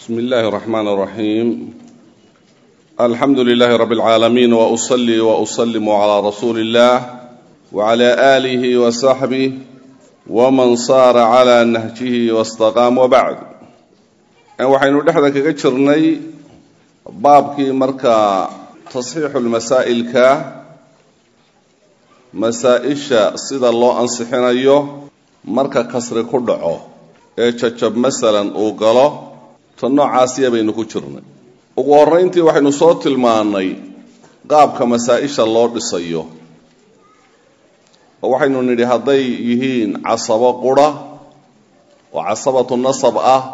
بسم الله الرحمن الرحيم الحمد لله رب العالمين وأصلي وأسلم على رسول الله وعلى آله وصحبه ومن صار على نهجه واستقام وبعد waxaynu dhexda kaga jirnay baabkii markaa tasxiixu lmasaa'ilka masaa-isha sida loo ansixinayo marka kasri ku dhaco ee jajab masalan uu galo ta noocaasiya baynu ku jirnay ugu horrayntii waxaynu soo tilmaannay qaabka masaa-isha loo dhisayo oo waxaynu nidhi hadday yihiin casabo qura oo casabatu nasab ah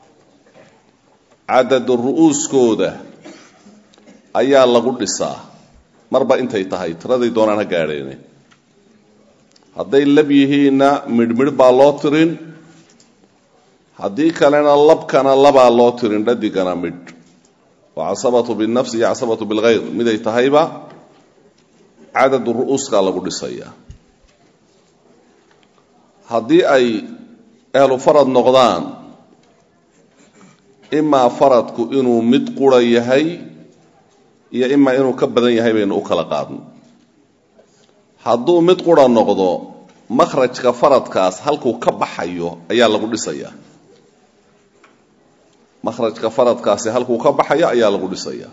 cadadu ru'uuskooda ayaa lagu dhisaa marba intay tahay tiraday doonaan ha gaadheene hadday lab yihiinna midhmidh baa loo tirin haddii kalena labkana labaa loo tirin dhadigana midh waa casabatu binafsi iyo casabatu bilkhayr miday tahayba cadadu ru'uuskaa lagu dhisayaa haddii ay ahlu farad noqdaan imaa faradku inuu mid qura yahay iyo imaa inuu ka badan yahay baynu u kala qaadno hadduu mid qura noqdo makhrajka faradkaas halkuu ka baxayo ayaa lagu dhisayaa makhrajka faradkaasi halkuu ka baxayo ayaa lagu dhisayaa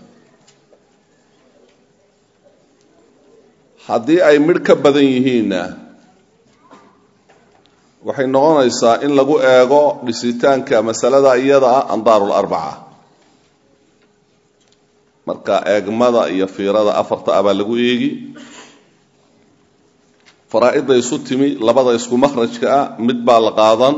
haddii ay midh ka badan yihiinna waxay noqonaysaa in lagu eego dhisitaanka masalada iyada ah andaaru larbaca marka eegmada iyo fiirada afarta ah baa lagu eegi faraa-idda isu timi labada isku makhrajka ah mid baa la qaadan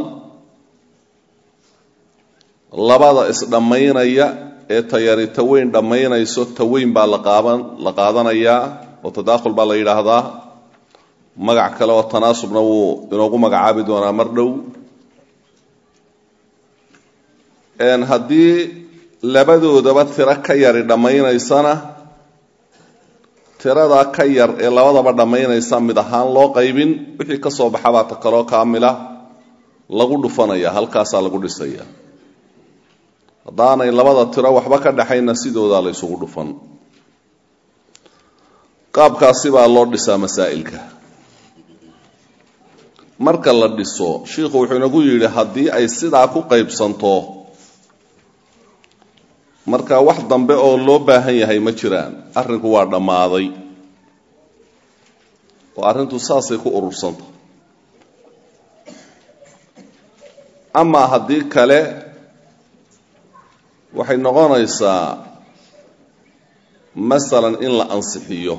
labada isdhammaynaya ee tayari taweyn dhammaynayso taweyn baa la qaaban la qaadanayaa oo tadaakhul baa la yidhaahdaa magac kale oo tanaasubna wuu inoogu magacaabi doonaa mar dhow haddii labadoodaba tiro ka yari dhammaynaysana tiradaa ka yar ee labadaba dhammaynaysa mid ahaan loo qaybin wixii ka soo baxabaa ta kaloo kaamila lagu dhufanaya halkaasaa lagu dhisaya haddaanay labada tiro waxba ka dhaxayna sidoodaa la ysugu dhufan qaabkaasi baa loo dhisaa masaa'ilka marka la dhiso shiikhu wuxuu inagu yidhi haddii ay sidaa ku qaybsanto marka wax dambe oo loo baahan yahay ma jiraan arrinku waa dhammaaday oo arrintu saasay ku urursanta amaa haddii kale waxay noqonaysaa masalan in la ansixiyo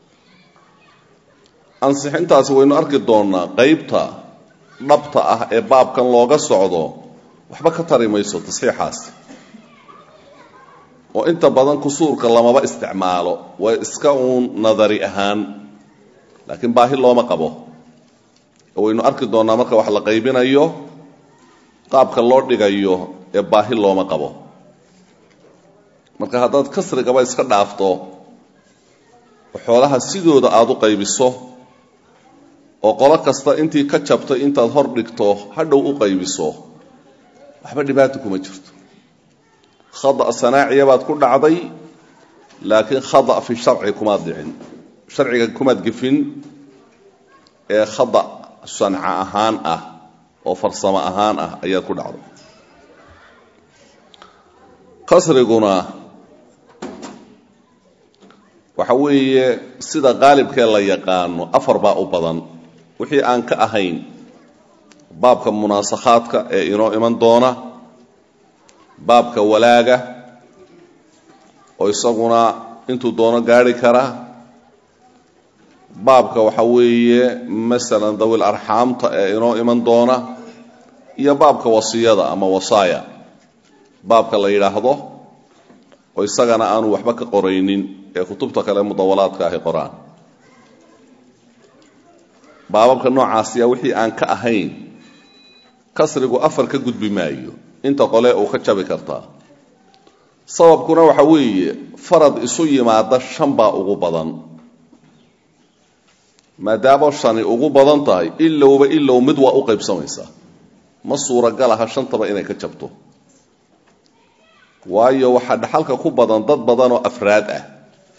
ansixintaasi waynu arki doonnaa qaybta dhabta ah ee baabkan looga socdo waxba ka tari mayso tasxiixaasi oo inta badan kusuurka lamaba isticmaalo waa iska uun nadari ahaan laakiin baahi looma qabo oo waynu arki doonnaa marka wax la qaybinayo qaabka loo dhigayo ee baahi looma qabo marka haddaad kasrigaba iska dhaafto oo xoolaha sidooda aada u qaybiso oo qolo kasta intii ka jabtay intaad hor dhigto hadhow u qaybiso waxba dhibaata kuma jirto khada sanaaciya baad ku dhacday laakiin khada fi sharci kumaad dhicin sharciga kumaad gefin ee khada sanca ahaan ah oo farsamo ahaan ah ayaad ku dhacday qasriguna waxa weeye sida qaalibkee la yaqaano afar baa u badan wixii aan ka ahayn baabka munaasakhaadka ee inoo iman doona baabka walaaga oo isaguna intuu doono gaari kara baabka waxa weeye masalan dawil arxaamta ee inoo iman doona iyo baabka wasiyada ama wasaaya baabka la yidhaahdo oo isagana aanu waxba ka qoraynin ee kutubta kale mudawalaadka ahi qoraan baababka noocaasiya wixii aan ka ahayn kasrigu afar ka gudbi maayo inta qole uu ka jabi kartaa sababkuna waxa weeye farad isu yimaada shan baa ugu badan maadaama shani ugu badan tahay ilowba ilow mid waa u qaybsamaysaa ma suuragal aha shantaba inay ka jabto waayo waxaa dhaxalka ku badan dad badan oo afraad ah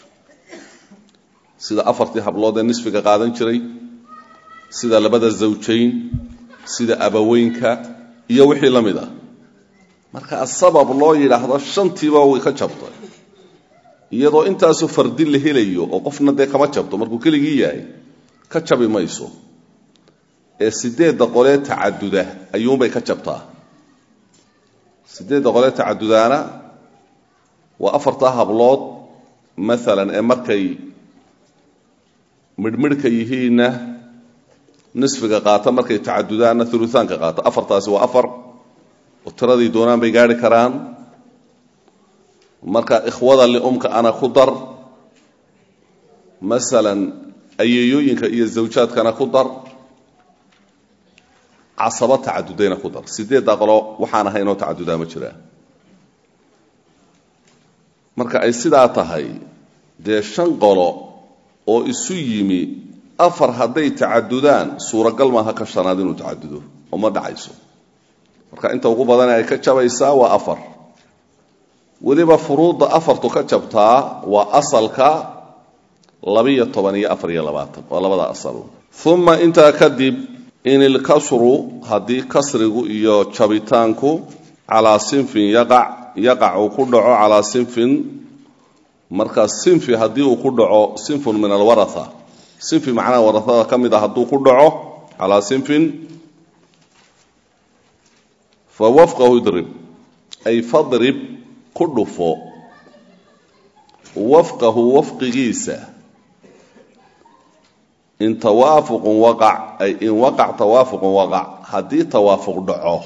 sida afartii hablood ee nisfiga qaadan jiray sida labada zawjayn sida abaweynka iyo wixii la mid ah marka sabab loo yidhaahdo shantiiba way ka jabtay iyadoo intaasu fardi la helayo oo qofna dee kama jabto markuu keligii yahay ka jabi mayso ee sideedda qolee tacaduda ayuunbay ka jabtaa sideedda qolee tacadudaana waa afartaa hablood maalan ee markay midhmidhka yihiinna nisfiga qaata markay tacadudaanna uluaanka qaata afartaasi waa afar oo tiradii doonaan bay gaari karaan marka ikhwada liumka ana ku dar masalan ayeeyooyinka iyo zawjaadkana ku dar casabo tacadudayna ku dar sideeddaa qolo waxaan ahaynoo tacadudaa ma jiraa marka ay sidaa tahay dee shan qolo oo isu yimi afar hadday tacadudaan suuragal maaha ka shanaad inuu tacadudo oo ma dhacayso marka inta ugu badan ay ka jabaysaa waa afar weliba furuudda afartu ka jabtaa waa asalka labiyo toban iyo afar iyo labaatan waa labada asal uma intaa kadib in ilkasru haddii kasrigu iyo jabitaanku calaa sinfin yaqac yaqac uu ku dhaco calaa sinfin marka sinfi haddii uu ku dhaco sinfun min alwaraa sinfi macnaha waraada ka mid a hadduu ku dhaco calaa sinfin fa wafqahu idrib ay fadrib ku dhufo wafqahu wafqigiisa in tawaafuqun waqac ay in waqac tawaafuqun waqac haddii tawaafuq dhaco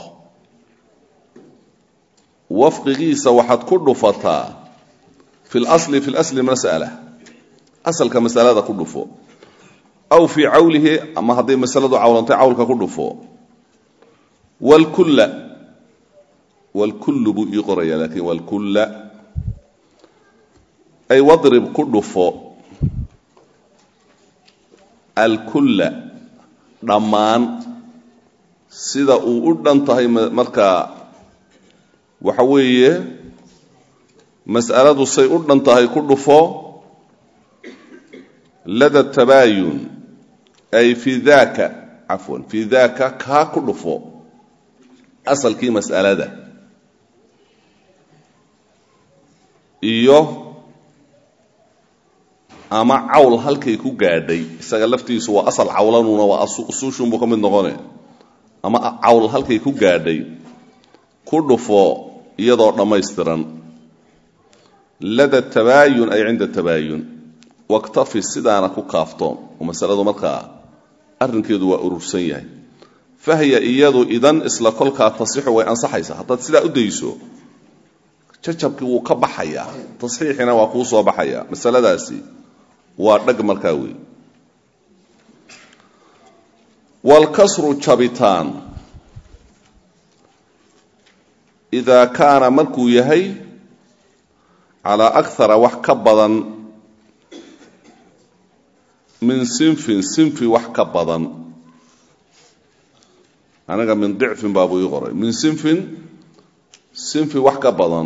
wafqigiisa waxaad ku dhufataa fi lasli fi lasli mas'ala asalka masalada ku dhufo aw fii cawlihi ama hadday masaladu cawlantay cawlka ku dhufo wlkulla wlkullu buu ii qoraya lakin wlkulla ay wadrib ku dhufo alkulla dhammaan sida uu u dhan tahay markaa waxa weeye mas'aladu say u dhan tahay ku dhufo lada tabaayun ay fii daaka cafwan fii daaka kaa ku dhufo asalkii mas'alada iyo ama cawl halkay ku gaadhay isaga laftiisu waa asal cawlanuna waa usuushunbuu ka mid noqone ama cawl halkay ku gaadhay ku dhufo iyadoo dhammaystiran lada tabaayun ay cinda tabaayun waktafi sidaana ku kaaftoon oo masaladu markaa arrinkeedu waa urursan yahay fahya iyadu idan isla kolkaa tasixu way ansaxaysaa haddaad sidaa u dayso jajabkii wuu ka baxayaa tasxiixina waa kuu soo baxaya masaladaasi waa dhag markaa wey waalkasru jabitaan idaa kaana markuu yahay calaa akara wax ka badan min sinfin sinfi wax ka badan aniga min dicfin baabuu ii qoray min sinfin sinfi wax ka badan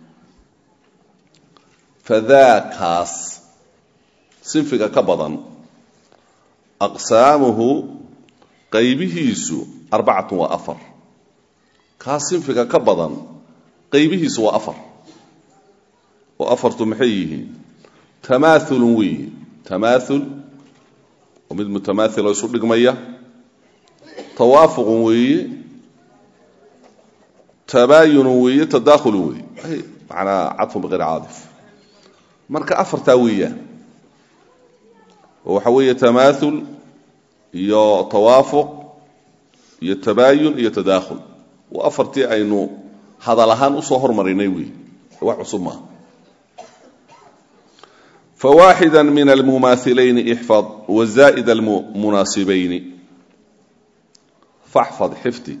fadaakaas sinfiga ka badan aqsaamuhu qaybihiisu arbacatun waa afar kaas sinfiga ka badan qaybihiisu waa afar oo afartu maxay yihiin tamaaulun weeye tamaaul oo mid mutamaail oo isu dhigmaya tawaafuqun weeye tabaayunun weeye tadaakhulun weeye manaa cadfun biqayr caadif marka afartaa weeyaan oo waxa weeye tamaaul iyo tawaafuq iyo tabaayun iyo tadaakhul waa afartii aynu hadal ahaan usoo hormarinay wey wax cusub maaha fawaaxida min almumaailayni ixfad wazaa'id almunaasibayni faxfad xifdi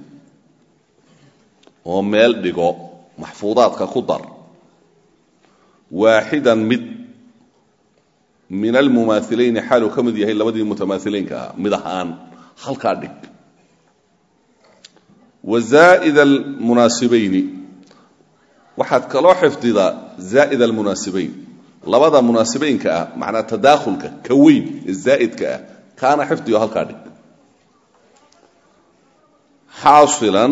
oo meel dhigo maxfuudaadka ku dar waaxidan mid min almumaailayni xaaluu ka mid yahay labadii mutamaailiinka ah mid ahaan halkaa dhig wazaa'id almunaasibayni waxaad kaloo xifdidaa zaa'id almunaasibayn labada munaasibaynka ah macnaa tadaakhulka ka weyn ee zaa'idka ah kaana xifdigo halkaa dhig xaasilan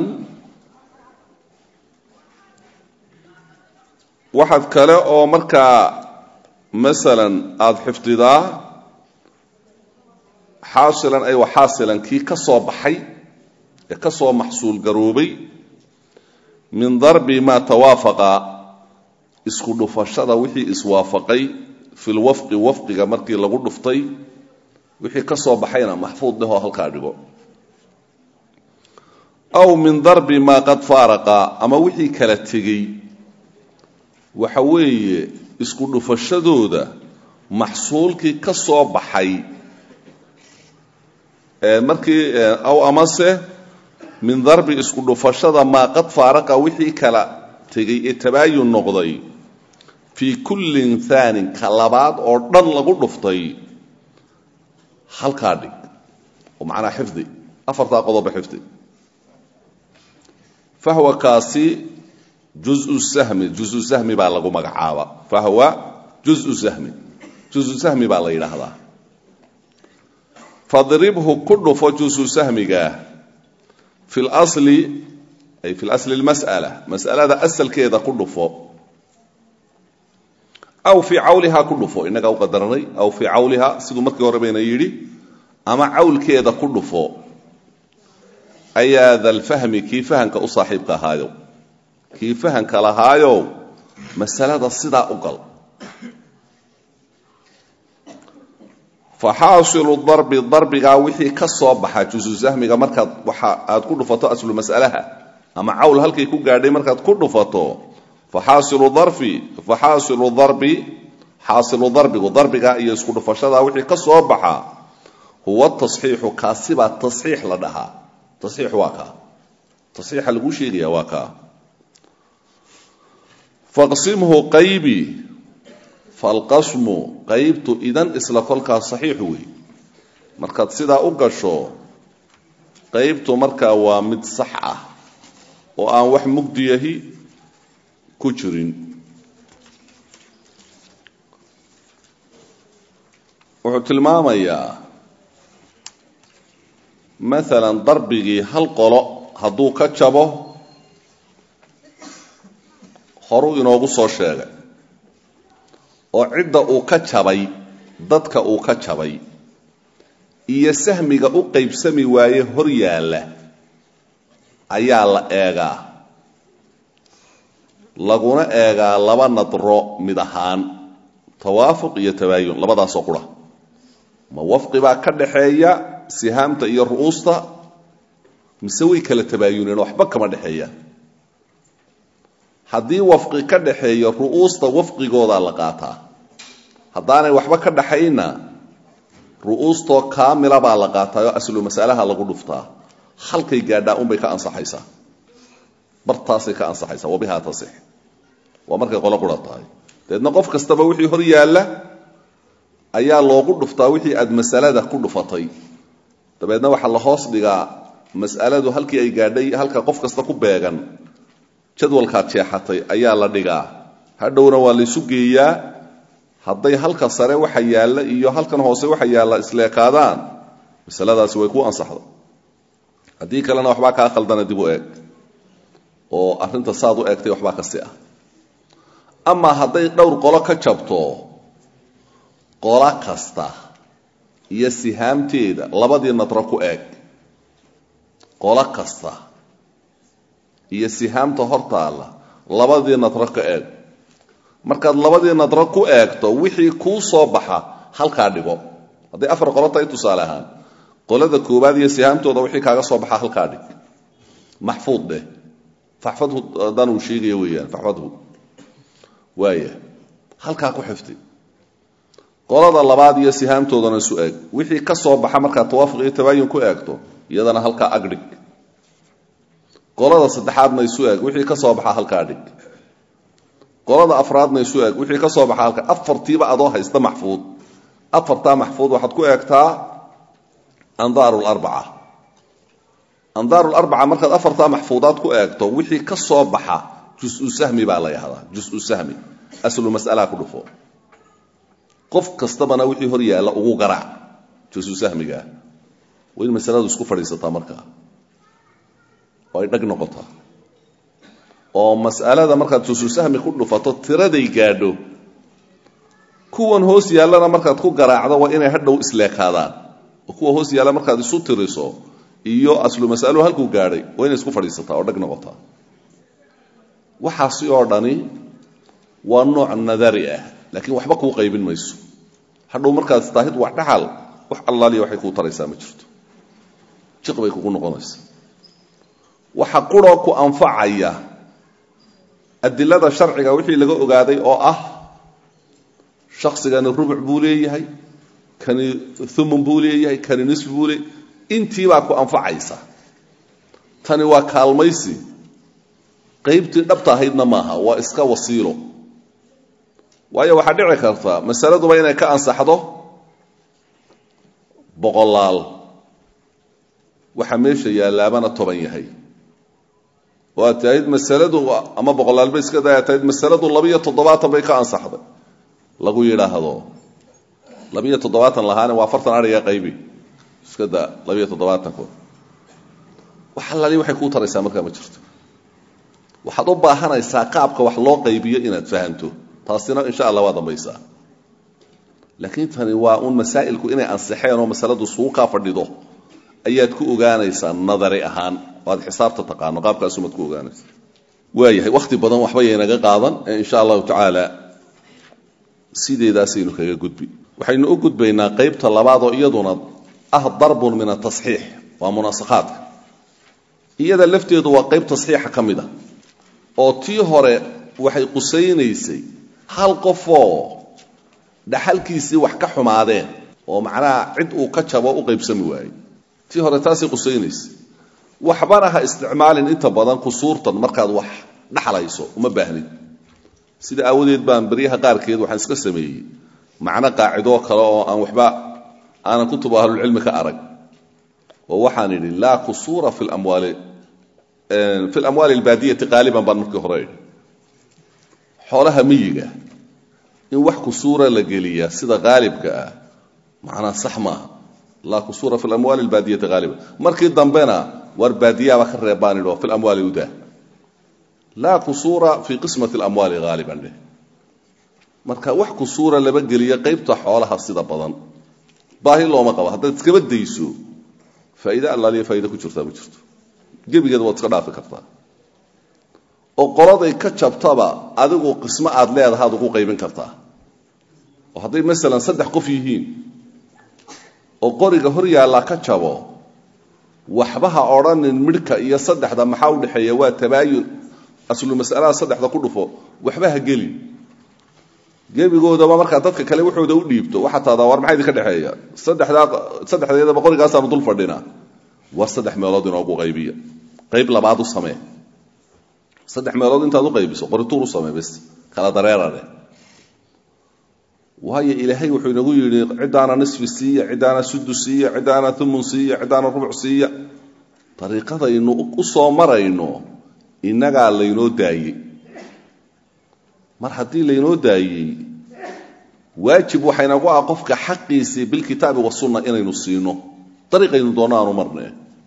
waxaad kale oo markaa masalan aada xifdidaa xaasilan ay wa xaasilan kii ka soo baxay ee ka soo maxsuul garoobay min darbi maa tawaafaqa isku dhufashada wixii iswaafaqay fi lwafqi wafqiga markii lagu dhuftay wixii ka soo baxayna maxfuud dhehoo halkaa dhigo aw min darbi maa qad faaraqa ama wixii kala tegey waxa weeye isku dhufashadooda maxsuulkii ka soo baxay markii aw amase min darbi isku dhufashada maa qad faaraqa wixii kala tegey ee tabaayun noqday fii kullin thaanin ka labaad oo dhan lagu dhuftay halkaa dhig oo macnaa xifdi afartaa qodoba xifdi fahwa kaasi juzu sahmi juzu sahmi baa lagu magacaaba fahwa juzu sahmi juzu sahmi baa la yidhaahdaa fadribhu ku dhufo juzu sahmiga fi lsli ay fi lasli lmas'ala mas'alada asalkeeda ku dhufo aw fii cawlihaa ku dhufo innagaa u qadaranay aw fii cawlihaa siduu markii hore bayna yidhi ama cawlkeeda ku dhufo ayaa dalfahmi kii fahanka u saaxiibka ahaayo kii fahanka lahaayo masalada sidaa u gal faxaasilu darbi darbigaa wixii ka soo baxa jusu sahmiga markaad waxa aad ku dhufato aslu mas'alaha ama cawl halkay ku gaadhay markaad ku dhufato faxaasilu darfi faxaasilu darbi xaasilu darbigu darbigaa iyo isku dhufashadaa wixii ka soo baxa huwa tasxiixu kaasibaa tasxiix la dhahaa tasxiix waa kaa tasxiixa lagu sheegaya waa kaa faqsimhu qaybi falqasmu qaybtu idan isla kolkaas saxiixu wey markaad sidaa u gasho qaybtu markaa waa mid sax ah oo aan wax mugdiyahi ku jirin wuxuu tilmaamayaa maalan darbigii hal qolo hadduu ka jabo horuu inoogu soo sheegay oo cidda uu ka jabay dadka uu ka jabay iyo sahmiga u qaybsami waaye hor yaalla ayaa la eegaa laguna eegaa laba nadro mid ahaan tawaafuq iyo tabaayun labadaasoo qura ma wafqi baa ka dhaxeeya sihaamta iyo ru'uusta mise way kala tabaayuneen waxba kama dhexeeya haddii wafqi ka dhaxeeyo ru'uusta wafqigoodaa la qaataa haddaanay waxba ka dhaxayna ru'uustoo kaamila baa la qaataayoo aslu masalaha lagu dhuftaa halkay gaadhaa unbay ka ansaxaysaa bartaasay ka ansaxaysaa wabihaa tasix waa markay qolo qura tahay dabeedna qof kastaba wixii hor yaalla ayaa loogu dhuftaa wixii aad masalada ku dhufatay dabeedna waxaa la hoos dhigaa mas'aladu halkii ay gaadhay halka qof kasta ku beegan jadwalkaad jeexatay ayaa la dhigaa hadhowna waa laysu geeyaa hadday halka sare waxa yaalla iyo halkan hoose waxa yaalla isleekaadaan masaladaasi way ku ansaxda haddii kalena waxbaa kaa khaldana dib u eeg oo arrinta saad u eegtay waxbaa kasi ah amaa hadday dhowr qolo ka jabto qolo kasta iyo sihaamteeda labadii nadro ku eeg qolo kasta iyo sihaamta hortaalla labadii nadro ka eeg markaad labadii nadro ku eegto wixii kuu soo baxa halkaa dhigo hadday afar qolo tahay tusaale ahaan qolada koowaad iyo sihaamtooda wixii kaaga soo baxa halkaa dhig maxfuud dheh faxfadhu haddaan uu sheegaya weeyaan faxfadhu waaya halkaa ku xifdi qolada labaad iyo sihaamtoodana isu eeg wixii ka soo baxa markaad tawaafuq iyo tabaayun ku eegto iyadana halkaa agdhig qolada saddexaadna isu eeg wixii ka soo baxa halkaa dhig qolada afraadna isu eeg wixii ka soo baxa halka afartiiba adoo haysta maxfuud afartaa maxfuud waxaad ku eegtaa andaaru larbaca andaaru larbaca markaad afartaa maxfuudaad ku eegto wixii ka soo baxa jusu sahmi baa la yahdaa jusu sahmi aslu mas'alaa ku dhufo qof kastabana wixii hor yaalla ugu garaac jusu sahmigaa waa in masaladu isku fadhiisataa markaa oo ay dhag noqotaa oo mas'alada markaad jusu sahmi ku dhufato tiraday gaadho kuwan hoos yaallana markaad ku garaacdo waa inay hadhow isleekaadaan oo kuwa hoos yaalla markaad isu tiriso iyo aslu mas'aluhu halkuu gaadhay waa inay isku fadhiisataa oo dhag noqotaa waxaasi oo dhani waa nooc nadari ah laakiin waxba kuu qaybin mayso hadhow markaad istaahid wax dhaxal wax allaaliya waxay kuu taraysaa ma jirto jiq bay kugu noqonaysaa waxa quroo ku anfacaya adilada sharciga wixii laga ogaaday oo ah shaksigani rubuc buu leeyahay kani thumun buu leeyahay kani nisfi buu leeyahay intiibaa ku anfacaysa tani waa kaalmaysi qaybtii dhabta ahaydna maaha waa iska wasiilo waayo waxaa dhici karta masaladuba inay ka ansaxdo boqolaal waxa meesha yaallaabana toban yahay oo aad tahid masaladu ama boqolaalba iska day aad tahid masaladu labiyo toddobaatan bay ka ansaxday lagu yidhaahdo labiyo toddobaatan lahaane waa afartan ariga qaybi iska daa labiyo toddobaatankood wax allaali waxay kuu taraysaa markaa ma jirto waxaad u baahanaysaa qaabka wax loo qaybiyo inaad fahanto taasina insha allah waa dambaysaa laakiin tani waa un masaa'ilku inay ansixeen oo masaladu suuqaa fadhido ayaad ku ogaanaysaa nadari ahaan oo aad xisaabta taqaano qaabkaasumaad ku ogaanaysa waayahay wakhti badan waxba yaynaga qaadan ee insha allahu tacaala sideedaasaynu kaga gudbi waxaynu u gudbaynaa qaybta labaad oo iyaduna ah darbun min atasxiix waa munaasakhaadka iyada lafteedu waa qayb tasxiixa ka mid a oo tii hore waxay qusaynaysay hal qofoo dhaxalkiisii wax ka xumaadeen oo macnaha cid uu ka jabo u qaybsami waayey tii hore taasay qusaynaysay waxbana ha isticmaalin inta badan kusuurtan markaad wax dhaxlayso uma baahnid sida aawadeed baan beryaha qaarkeed waxaan iska sameeyey macno qaacidoo kale oo aan waxba aanan kutuba ahlulcilmi ka arag oo waxaan idhi laa kusuura fi lamwaali fi lamwaali albaadiyati qaaliban baan markii hore idhi xoolaha miyiga in wax kusuura la geliyaa sida qaalibka ah macnaa sax maaha laa kusuura fi lamwaali albaadiyati qaaliban markii dambena war baadiyaaba ka reebaan idhi oo fi lamwaali udah laa kusuura fi qismati alamwaali haaliban dheh marka wax kusuura laba geliya qaybta xoolaha sida badan baahi looma qabo haddaad iskaba dayso faa'iide allaaliya faa'iide ku jirtaa ma jirto gebigeeda waad iska dhaafi kartaa oo qoladay ka jabtaba adigu qismo aad leedahaad ugu qaybin kartaa oo hadday masalan saddex qof yihiin oo qoriga hor yaallaa ka jabo waxba ha odhanin midhka iyo saddexda maxaa u dhexeeya waa tabaayun aslu mas'alada saddexda ku dhufo waxba ha gelin gebigoodaba markaa dadka kale waxooda u dhiibto waxaa taadaa war maxaa idinka dhexeeya saddexdaa saddexdeedaba qorigaasaanu dul fadhinaa war saddex meelood inoogu qaybiya qayb labaad u samee saddex meelood intaad u qaybiso qorituur u samee bes kala dareerane waayo ilaahay wuxuu inagu yidhi ciddaana nisfi siiya ciddaana sudu siiya ciddaana umun siiya ciddaana rubuc siiya dariiqadaynu u soo marayno innagaa laynoo daayey mar haddii laynoo daayey waajib waxaynagu ah qofka xaqiisii bilkitaabi wasunna inaynu siino dariiqaynu doonno aanu marne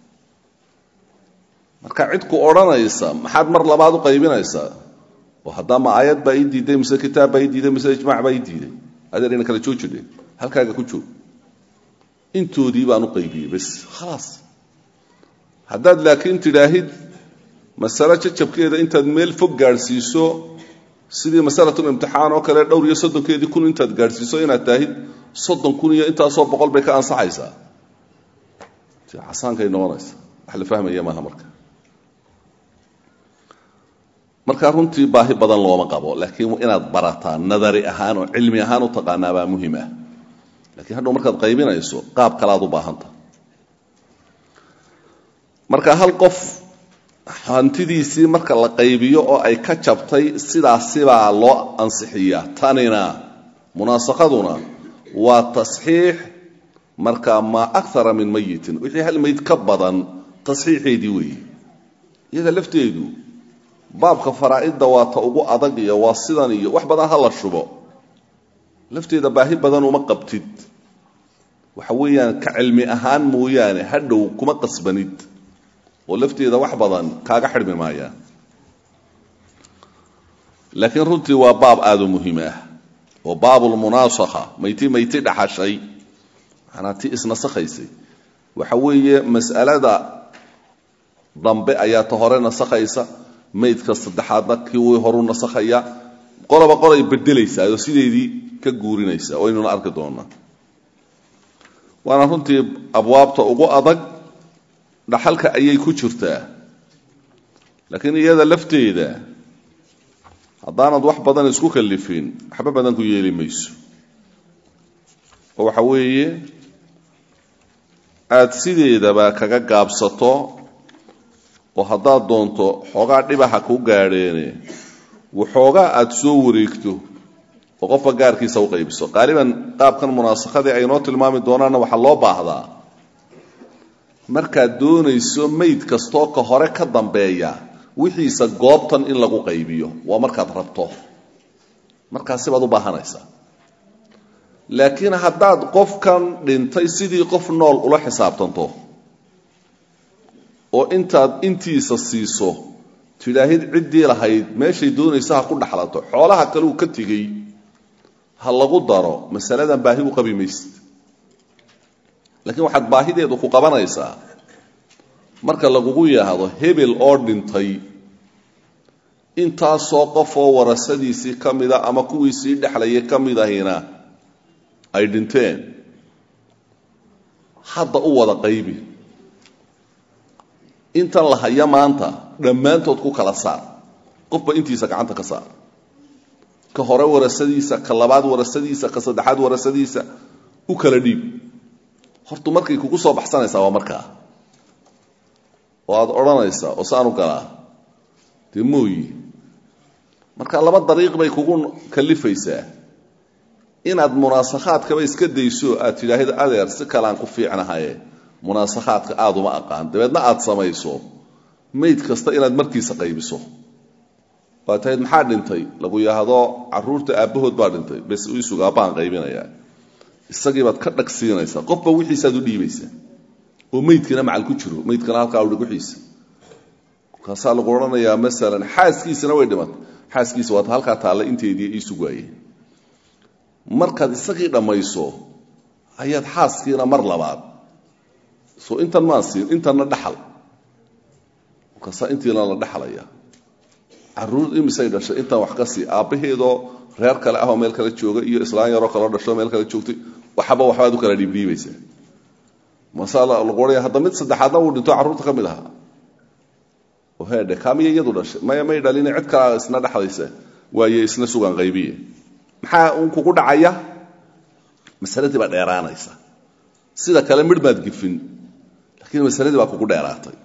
marka cid ku odhanaysa maxaad mar labaad u qaybinaysaa oo haddaama aayad baa ii diiday mise kitaab baa ii diiday mise ijmac baa ii diiday adeer ina kala joojidhe halkaaga ku joog intoodii baan u qaybiyey bes khalaas haddaad laakiin tidhaahid masale jajabkeeda intaad meel fog gaadhsiiso sidii masalatul imtixaan oo kale dhowr iyo soddonkeedii kun intaad gaadhsiiso inaad taahid soddon kun iyo intaasoo boqol bay ka ansaxaysaa casaankay noqonaysa wax la fahmaya maaha marka marka runtii baahi badan looma qabo laakiin inaad barataa nadari ahaan oo cilmi ahaan u taqaanaa baa muhim ah lakiin hadhow markaad qaybinayso qaab kalaad u baahanta marka hal qof hantidiisii marka la qaybiyo oo ay ka jabtay sidaasibaa loo ansixiyaa tanina munaasakaduna waa tasxiix marka maa akara min mayitin wixii hal mayd ka badan tasxiixeedii weeye iyada lafteedu baabka faraa'idda waa ta ugu adag iyo waa sidan iyo wax badan ha la shubo lafteeda baahi badan uma qabtid waxa weeyaan ka cilmi ahaan mooyaane hadhow kuma qasbanid oo lafteeda wax badan kaaga xidhmi maayaan laakiin runtii waa baab aada u muhiim ah oo baabulmunaasakha mayti mayti dhaxashay manaa ti isnasakhaysay waxa weeye mas'alada dambe ayaa ta hore nasakhaysa maydka saddexaadna kii way horu nasakhaya qoloba qolay bedelaysaa oo sideedii ka guurinaysa waynuna arki doonaa waana runtii abwaabta ugu adag dhaxalka ayay ku jirtaa laakiin iyada lafteeda haddaanad wax badan isku kallifin waxba badan ku yeeli mayso oo waxa weeye aada sideedaba kaga gaabsato oo haddaad doonto xoogaa dhibaha ku gaadheene waxoogaa aada soo wareegto oo qofka gaarkiisa u qaybiso qaaliban qaabkan munaasakhadii ay noo tilmaami doonaanna waxaa loo baahdaa markaad doonayso mayd kastoo ka hore ka dambeeya wixiisa goobtan in lagu qaybiyo waa markaad rabto markaasi baad u baahanaysaa laakiin haddaad qofkan dhintay sidii qof nool ula xisaabtanto oo intaad intiisa siiso tidhaahid ciddii lahayd meeshay doonaysa ha ku dhaxlato xoolaha kale uu ka tegey ha lagu daro masaladan baahi u qabi maysid laakiin waxaad baahideedu ku qabanaysaa marka lagugu yidhaahdo hebel oo dhintay intaasoo qofoo warasadiisii ka mida ama kuwii sii dhexlayay ka mid ahina ay dhinteen hadda u wada qaybi intan la haya maanta dhammaantood ku kala saar qofba intiisa gacanta ka saar ka hore warasadiisa ka labaad warasadiisa ka saddexaad warasadiisa u kala dhiib hortu markay kugu soo baxsanaysaa waa markaa oo aada odhanaysaa oo saanu galaa dee mooyi marka laba dariiq bay kugu kalifaysaa inaad munaasakhaadkaba iska dayso aad tidhaahid adeer si kaleaan ku fiicnahaye munaasakhaadka aada uma aqaan dabeedna aada samayso mayd kasta inaad markiisa qaybiso waa tahayd maxaa dhintay lagu yidhaahdo caruurta aabbahood baa dhintay bes isuga abbaan qaybinayaa isagiibaad ka dhag siinaysaa qofba wixiisaad u dhiibaysaa oo maydkana macal ku jiro maydkana halkaa udhig wixiisa markaasaa lagu odhanayaa masalan xaaskiisana way dhimatay xaaskiisa waata halkaa taalla inteedii ii sugaaye markaad isagii dhammayso ayaad xaaskiina mar labaad soo intan maan siin intanna dhaxal markaasaa intiina la dhexlaya caruur imisay dhashay intan wax ka sii aabbaheedoo reer kale ahoo meel kale jooga iyo islaan yaroo kaloo dhasho meel kale joogtay waxba waxbaad u kala dhiibdhiibaysaa masaa lagu odhaya hadda mid saddexaadna uu dhinto carruurta ka mid ahaa oo heedhe kaamiya iyadu dhashay maya may dhalin cid kalaa isna dhexlaysa waaye isna sugan qaybiye maxaa un kugu dhacaya masaladii baa dheeraanaysa sida kale midh baad gifin laakiin masaladii baa kugu dheeraatay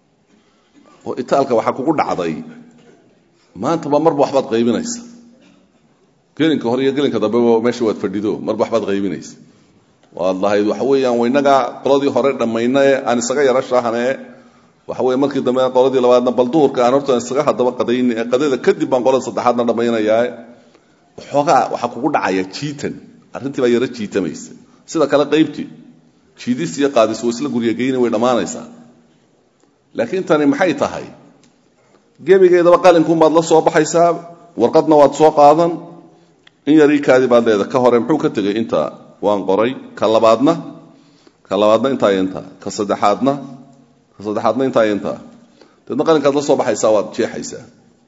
oo itaalka waxaa kugu dhacday maantaba marba waxbaad qaybinaysa gelinka hore iyo gelinka dambeba meesha waad fadhido marba waxbaad qaybinaysa waad lahayd waxa weeyaan waynagaa qoladii hore dhammaynae aan isaga yaro shaahanee waxa weye markii dambe qoladii labaadna bal duhurka aan horta isaga haddaba qadayni ee qadada kadib baan qolada saddexaadna dhammaynayaa waxoogaa waxaa kugu dhacaya jiitan arrintii baa yaro jiitamaysa sida kale qaybtii jiidis iyo qaadis waa isla guryageyni way dhammaanaysaa laakiin tani maxay tahay gebigeedaba qalinkuunbaad la soo baxaysaa warqadna waad soo qaadan in yarii kaadi baad leeda ka hore muxuu ka tegey inta waan qoray ka labaadna ka labaadna intaa iyo intaa ka saddexaadna ka saddexaadna intaa iyo intaa deedna qalinkaad la soo baxaysaa waad jeexaysaa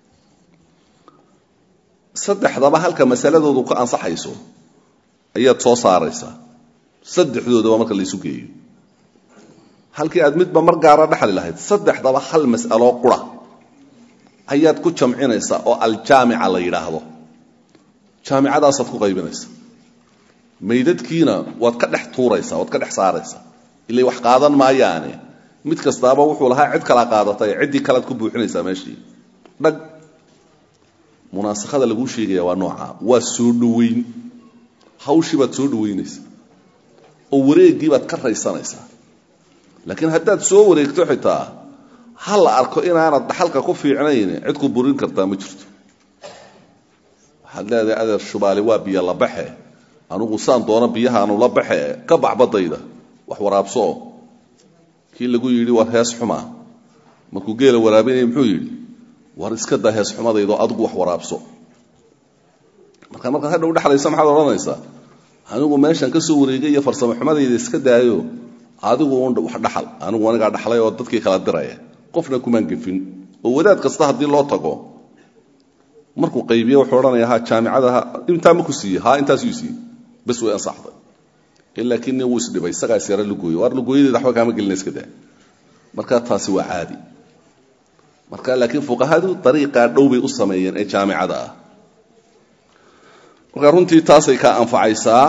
saddexdaba halka masaladoodu ka ansaxayso ayaad soo saaraysaa saddexdoodaba marka laysu geeyo halkii aad midba mar gaara dhexli lahayd saddexdaba hal mas'aloo qura ayaad ku jamcinaysaa oo aljaamica la yidhaahdo jaamicadaasaad ku qaybinaysa maydadkiina waad ka dhex tuuraysaa waad ka dhex saaraysaa ilay wax qaadan maayaane mid kastaaba wuxuu lahaa cid kala qaadatay ciddii kalead ku buuxinaysaa meeshii dhag munaasakhada laguu sheegaya waa nooca waa soo dhoweyn hawshii baad soo dhoweynaysaa oo wareeggii baad ka raysanaysaa laakiin haddaad soo wareegto xitaa ha la arko inaanad dhaxalka ku fiicnayn cid ku burin kartaa ma jirto waxaad leedahay adeer shubaali waa biyo la baxe anugu saan doono biyahaanu la baxe ka baxbadayda wax waraabsoo kii lagu yidhi war hees xumaa markuu geela waraabinaya muxuu yidhi war iska daa hees xumadaydo adigu wax waraabso marka markaad hadha u dhexlaysa maxaad odhanaysaa anigu meeshan ka soo wareegay iyo farsamo xumadayda iska daayo adigu un wax dhaxal anigu anigaa dhaxlay oo dadkii kala diraya qofna kumaan gefin oo wadaad kasta haddii loo tago markuu qaybiye wuxuu odhanaya ha jaamicada intaa ma ku siiye ha intaasuu siiyey bas way ansaxday laakiin nin wuu isdhibay isagaa isyara lugooye waar lugooyadeeda waxba kaama gelina iska daa marka taasi waa caadi marka laakiin fuqahadu dariiqaa dhow bay u sameeyeen ee jaamicada ah marka runtii taasay ka anfacaysaa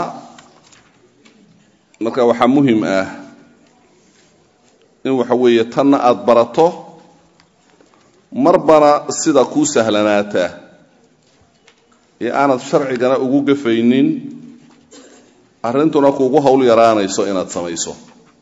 marka waxaa muhim ah in waxa weeye tanna aada barato marbana sida kuu sahlanaata ee aanad sharcigana ugu gafaynin arrintuna kuugu hawl yaraanayso inaad samayso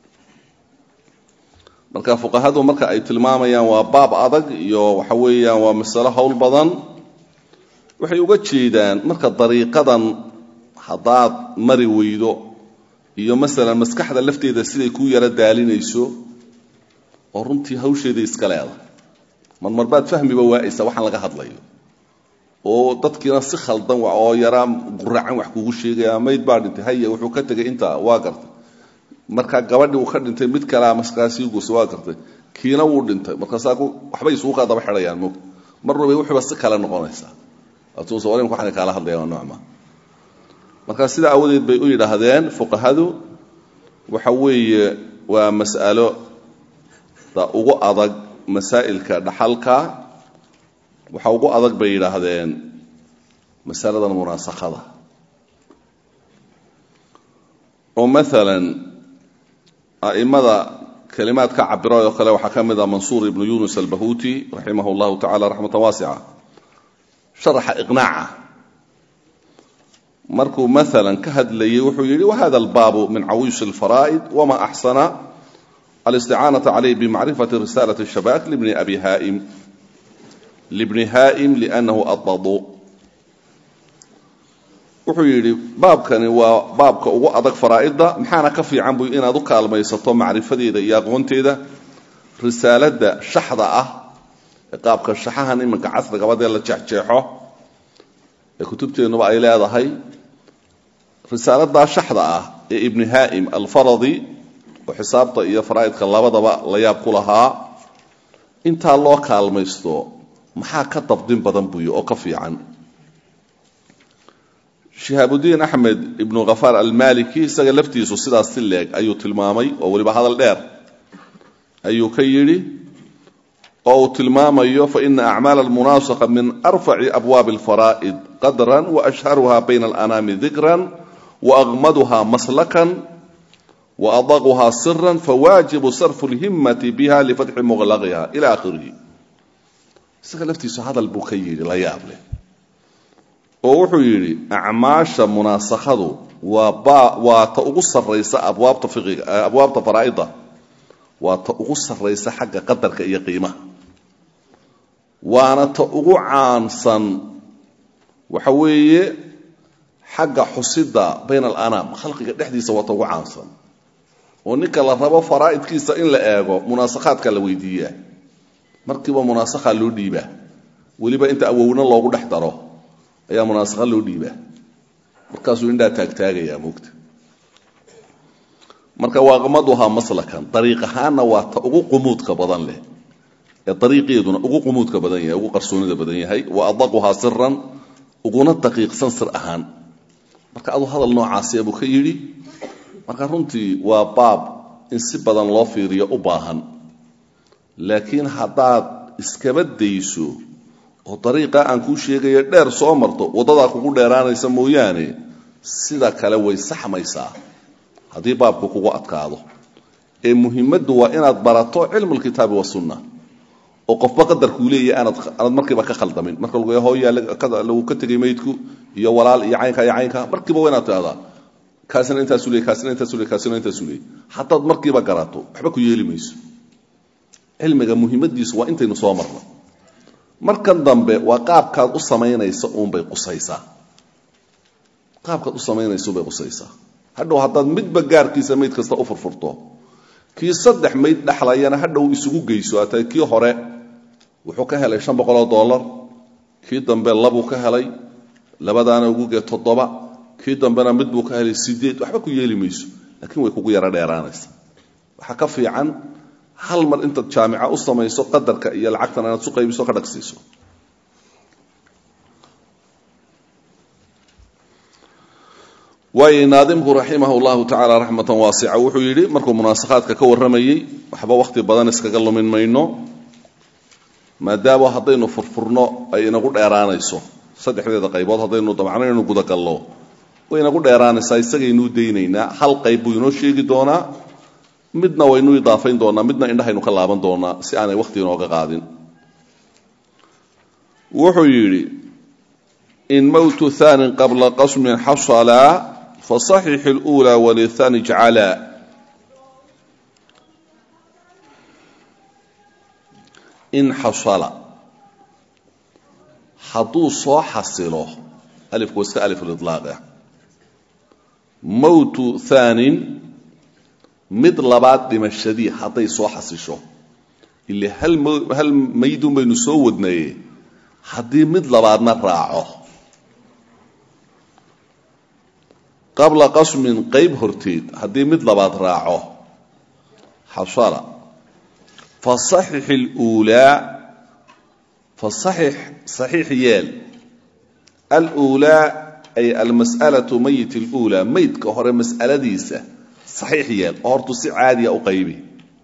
marka fuqahadu marka ay tilmaamayaan waa baab adag iyo waxa weeyaan waa masalo hawl badan waxay uga jeedaan marka dariiqadan haddaad mari weydo iyo masalan maskaxda lafteeda siday kuu yaro daalinayso oo runtii hawsheeda iska leeda marmarbaad fahmiba waa'aysa waxaan laga hadlayo oo dadkiina si khaldan oo yaraa guracan wax kugu sheegaya mayd baa dhintay haya wuxuu ka tegay intaa waa gartay markaa gabadhii uu ka dhintay mid kalea maskaasii guusa waa gartay kiina wuu dhintay markaasaa waxbay isugu kaa daba xidhayaan moogta mar walba wuxuuba si kale noqonaysaa atuusa walimka waxaan kaala hadlayaan waa noocma marka sidaa awadeed bay u yidhaahdeen fuqahadu waxa weeye waa mas'alo da ugu adag masaa'ilka dhaxalka waxa ugu adag bay yidhaahdeen masaladan munaasakada oo maalan a'imada kelimaad ka cabira oo kale waxaa ka mid ah mansuur ibnu yunus albahuuti raximah llahu tacala raxmatan waasica sharaxa iqnaaca markuu maalan ka hadlayay wuxuu yidhi wahada albaabu min cawiish alfaraa'id wama axsana alisticaanata calayh bimacrifati risalati shabaak libni abi haa'im libni haa'im liannahu adadu wuxuu yidhi baabkani waa baabka ugu adag faraa'idda maxaana ka fiican buy inaad u kaalmaysato macrifadeeda iyo aqoonteeda risaaladda shaxda ah ee qaabka shaxahan iminka casrigabadee la jeexjeexo ee kutubteennuba ay leedahay risaaladaa shaxda ah ee ibni haa'im alfaradi oo xisaabta iyo faraa'idka labadaba la yaab ku lahaa intaa loo kaalmaysto maxaa ka dabdin badan buyo oo ka fiican shihaabudiin axmed ibnu khafaar almaliki isaga laftiisu sidaas si leeg ayuu tilmaamay oo weliba hadal dheer ayuu ka yidhi oo uu tilmaamayo faina acmaal almunaasaqa min arfaci abwaabi alfaraa'id qadran waashharuha bayna alanaami dikran waaqmaduha maslakan waadaquha siran fawaajibu sarfu lhimmati biha lifatxi muqlaqiha ila akhirihi isaga laftiisu hadal buu ka yidhi la yaab leh oo wuxuu yidhi acmaasha munaasakhadu waa waa ta ugu sarraysa abwaabta fiqiga abwaabta faraa'ida waa ta ugu sarraysa xagga qadarka iyo qiimaha waana ta ugu caansan waxa weeye xagga xusida bayna alanaam khalqiga dhexdiisa waa ta ugu caansan oo ninka la rabo faraa'idkiisa in la eego munaasakhaadka la weydiiyaa markiiba munaasakhaa loo dhiibaa weliba inta awowna loogu dhex daro ayaa munaasakha loo dhiibaa markaasuu indhaa taagtaagayaa moogta marka waaqmaduhaa maslakan dariiq ahaanna waa ta ugu qumuudka badan leh ee dariiqeeduna ugu qumuudka badan yahay ugu qarsoonida badan yahay wa adaquhaa siran uguna daqiiqsan sir ahaan marka aduu hadal noocaasiya buu ka yidhi marka runtii waa baab in si badan loo fiiriyo u baahan laakiin haddaad iskaba dayso oo dariiqaa aan kuu sheegayo dheer soo marto waddadaa kugu dheeraanaysa mooyaane sida kale way saxmaysaa haddii baabku kugu adkaado ee muhimaddu waa inaad barato cilmu lkitaabi wasunna oo qofba qadarkuu leeyahy aanad aanad markiiba ka khaldamin marka lagu hooyaa lagu ka tegay maydku iyo walaal iyo caynka iyo caynka markiiba waa inaad tidhahdaa kaasina intaasu leey kaasina intaasu leey kaasina intaasu leey haddaad markiiba garato waxba ku yeeli mayso cilmiga muhiimadiisu waa intaynu soo marno markan dambe waa qaabkaad u samaynaysa uunbay qusaysaa qaabkaad u samaynaysuunbay qusaysaa hadhow haddaad midba gaarkiisa mayd kasta u furfurto kii saddex mayd dhexlayana hadhow isugu geyso atay kii hore wuxuu ka helay shan boqoloo dollar kii dambe labuu ka helay labadaana ugugee toddoba kii dambena mid buu ka helay sideed waxba ku yeeli mayso laakiin way kugu yaro dheeraanaysa waxaa ka fiican hal mar intaad jaamica u samayso qadarka iyo lacagtana inaad su qaybiso ka dhagsiiso waayo naadimku raximah llahu tacaala raxmatan waasica wuxuu yidhi markuu munaasakhaadka ka warramayey waxba wakhti badan iskaga lumin mayno maadaama haddaynu furfurno ay inagu dheeraanayso saddexdeeda qaybood haddaynu dabcno inaynu gudagallo way inagu dheeraanaysaa isagaynuu daynaynaa hal qayb buu inoo sheegi doonaa midna waynu idaafayn doonaa midna indhahaynu ka laaban doonaa si aanay wakhti inooga qaadin wuxuu yidhi in mowtu hanin qabla qasmin xasalaa fasaxix اlأulى wlihani jcala in xasala hadduu soo xasilo alifku waa iska alif liطlaaqah mowtu hanin mid labaad dhimashadii hadday soo xasisho ile hal hal maydun baynu soo wadnaye haddii mid labaadna raaco qabla qasmin qayb horteed haddii mid labaad raaco xasala fasaxix اluulaa fasaxix saxiix yeel aluulaa ay almas'alatu mayit اluulaa maydka hore mas'aladiisa saxiix yeel oo hortu si caadiya u qaybi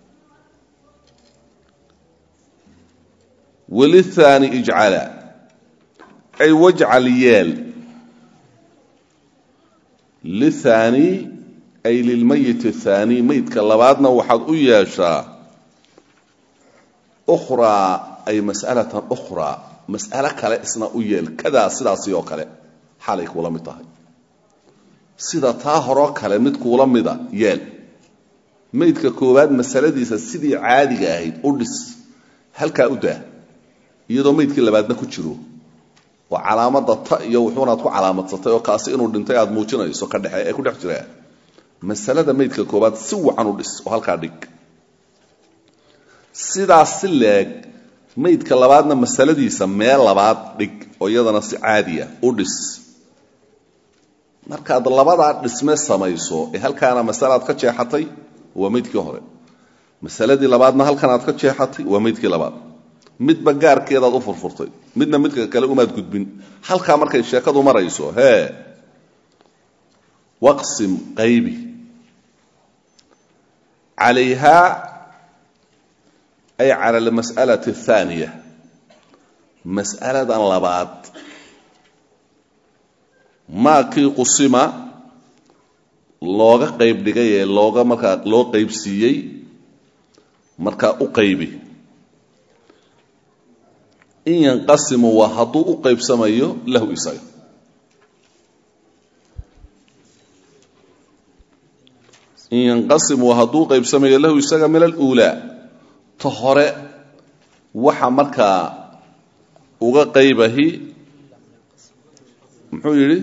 wlithaani ijcala ay wajcal yeel lithaani ay lilmayit athaani maydka labaadna waxaad u yeeshaa ukhraa ay mas'alatan ukhraa mas'alo kale isna u yeel kadaa sidaasi oo kale xaalay kuula mid tahay sida taa horoo kale mid kuula mida yeel maydka koowaad masaladiisa sidii caadiga ahayd u dhis halkaa u daa iyadoo maydkii labaadna ku jiro oo calaamadda ta iyo wuxuunaad ku calaamadsatay oo kaasi inuu dhintay aad muujinayso ka dhexe ee ku dhex jiraa masalada maydka koowaad si wacan u dhis oo halkaa dhig sidaas si leeg maydka labaadna masaladiisa meel labaad dhig oo iyadana si caadiya u dhis markaad labadaa dhisme samayso ee halkaana masalaad ka jeexatay waa maydkii hore masaladii labaadna halkanaad ka jeexatay waa maydkii labaad midba gaarkeedaad u furfurtay midna midka kale umaad gudbin halkaa markay sheekadu marayso hee waqsim qaybi calayhaa ay cala almas'alati athaaniya mas'aladan labaad maakii qusima looga qayb dhigay ee looga markaa loo qaybsiiyey markaa u qaybi in yanqasimu waa hadduu u qaybsamayo lahu isaga in yanqasimu waa hadduu u qaybsamayo lahu isaga min aluulaa ta hore waxa markaa uga qaybahi muxuu yidhi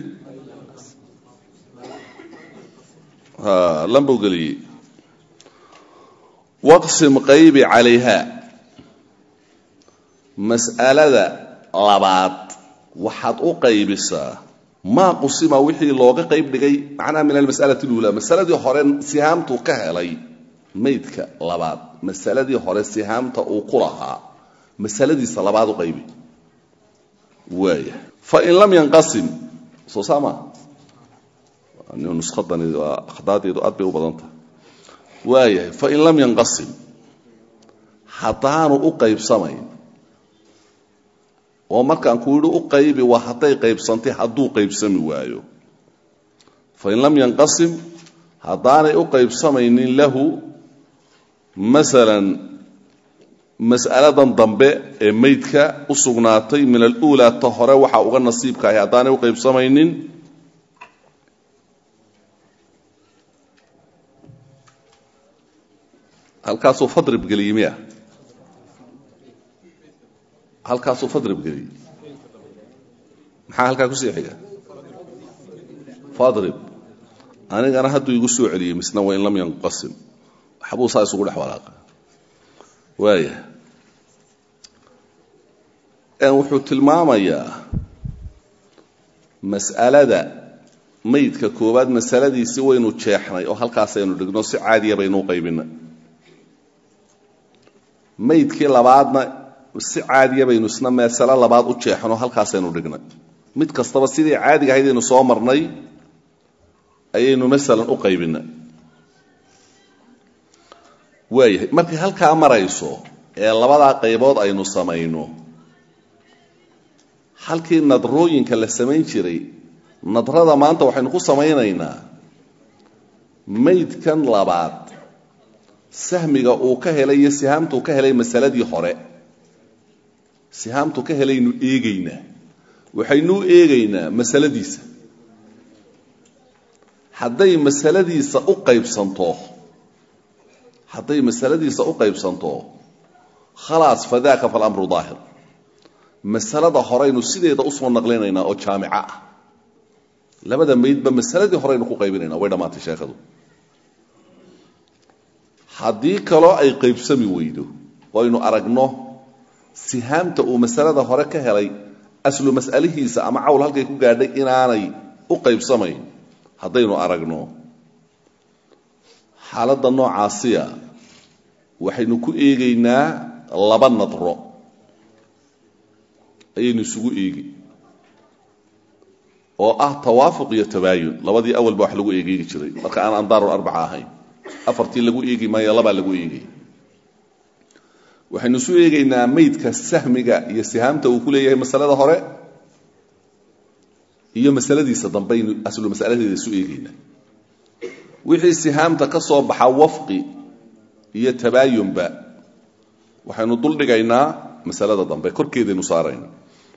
lambuu geliyey waqsim qaybi calayha mas'alada labaad waxaad u qaybisaa maa qusima wixii looga qayb dhigay macnaha min almas'alati اluulaa masaladii hore sihaamtuu ka helay maydka labaad masaladii hore sihaamta uu ku lahaa masaladiisa labaad u qaybi waaya fain lam yanqasim soo saama nuskadani waa akhdaadeedu aad bay u badan tahay waayahay fain lam yanqasim haddaanu u qaybsamayn oo markaan ku yidhi u qaybi waa hadday qaybsantay hadduu qaybsami waayo fain lam yanqasim haddaanay u qaybsamaynin lahu masalan mas'aladan dambe ee maydka u sugnaatay min aluulaa ta hore waxaa uga nasiibka ahay haddaanay u qaybsamaynin halkaasuu fadrib geliyey miya halkaasuu fadrib geliyey maxaa halkaa kusii xiga fadrib anigana hadduu igu soo celiyey misna wain lam yanqasim waxbuu saa isugu dhex walaaqa waaya wuxuu tilmaamayaa mas'alada maydka koowaad masaladiisi waynu jeexnay oo halkaasaynu dhigno si caadiya baynu u qaybinay maydkii labaadna si caadiya baynu isna masalo labaad u jeexno halkaasaynu dhignay mid kastaba sidii caadiga ahayd aynu soo marnay ayaynu masalan u qaybinay waayahay markay halkaa marayso ee labadaa qaybood aynu samayno halkii nadrooyinka la samayn jiray nadrada maanta waxaynu ku samaynaynaa maydkan labaad sahmiga uu ka helay iyo sihaamtuu ka helay masaladii hore sihaamtuu ka helaynu eegaynaa waxaynu u eegaynaa masaladiisa hadday masaladiisa u qaybsanto hadday masaladiisa u qaybsanto khalaas fadaaka falamru daahir masalada horeynu sideeda usoo naqlinaynaa oo jaamico ah labada maydba masaladii horeynu ku qaybinayna way dhammaatay sheekhadu haddii kaloo ay qaybsami weydo waynu aragno sihaamta uu masalada hore ka helay aslu mas'alihiisa ama cawl halkay ku gaadhay inaanay u qaybsamayn haddaynu aragno xaaladda noocaasiya waxaynu ku eegaynaa laba nadro ayaynu isugu eegi oo ah tawaafuq iyo tabaayun labadii awalba wax lagu eegeegi jiray marka aan andaaru arbaca ahayn afartii lagu eegi maayo labaa lagu eegay waxaynu isu eegaynaa maydka sahmiga iyo sihaamta uu ku leeyahay masalada hore iyo masaladiisa dambaynu aslu masaladeeda isu eegaynaa wixii sihaamta ka soo baxa wafqi iyo tabaayunba waxaynu duldhigaynaa masalada dambe korkeedaynu saarayna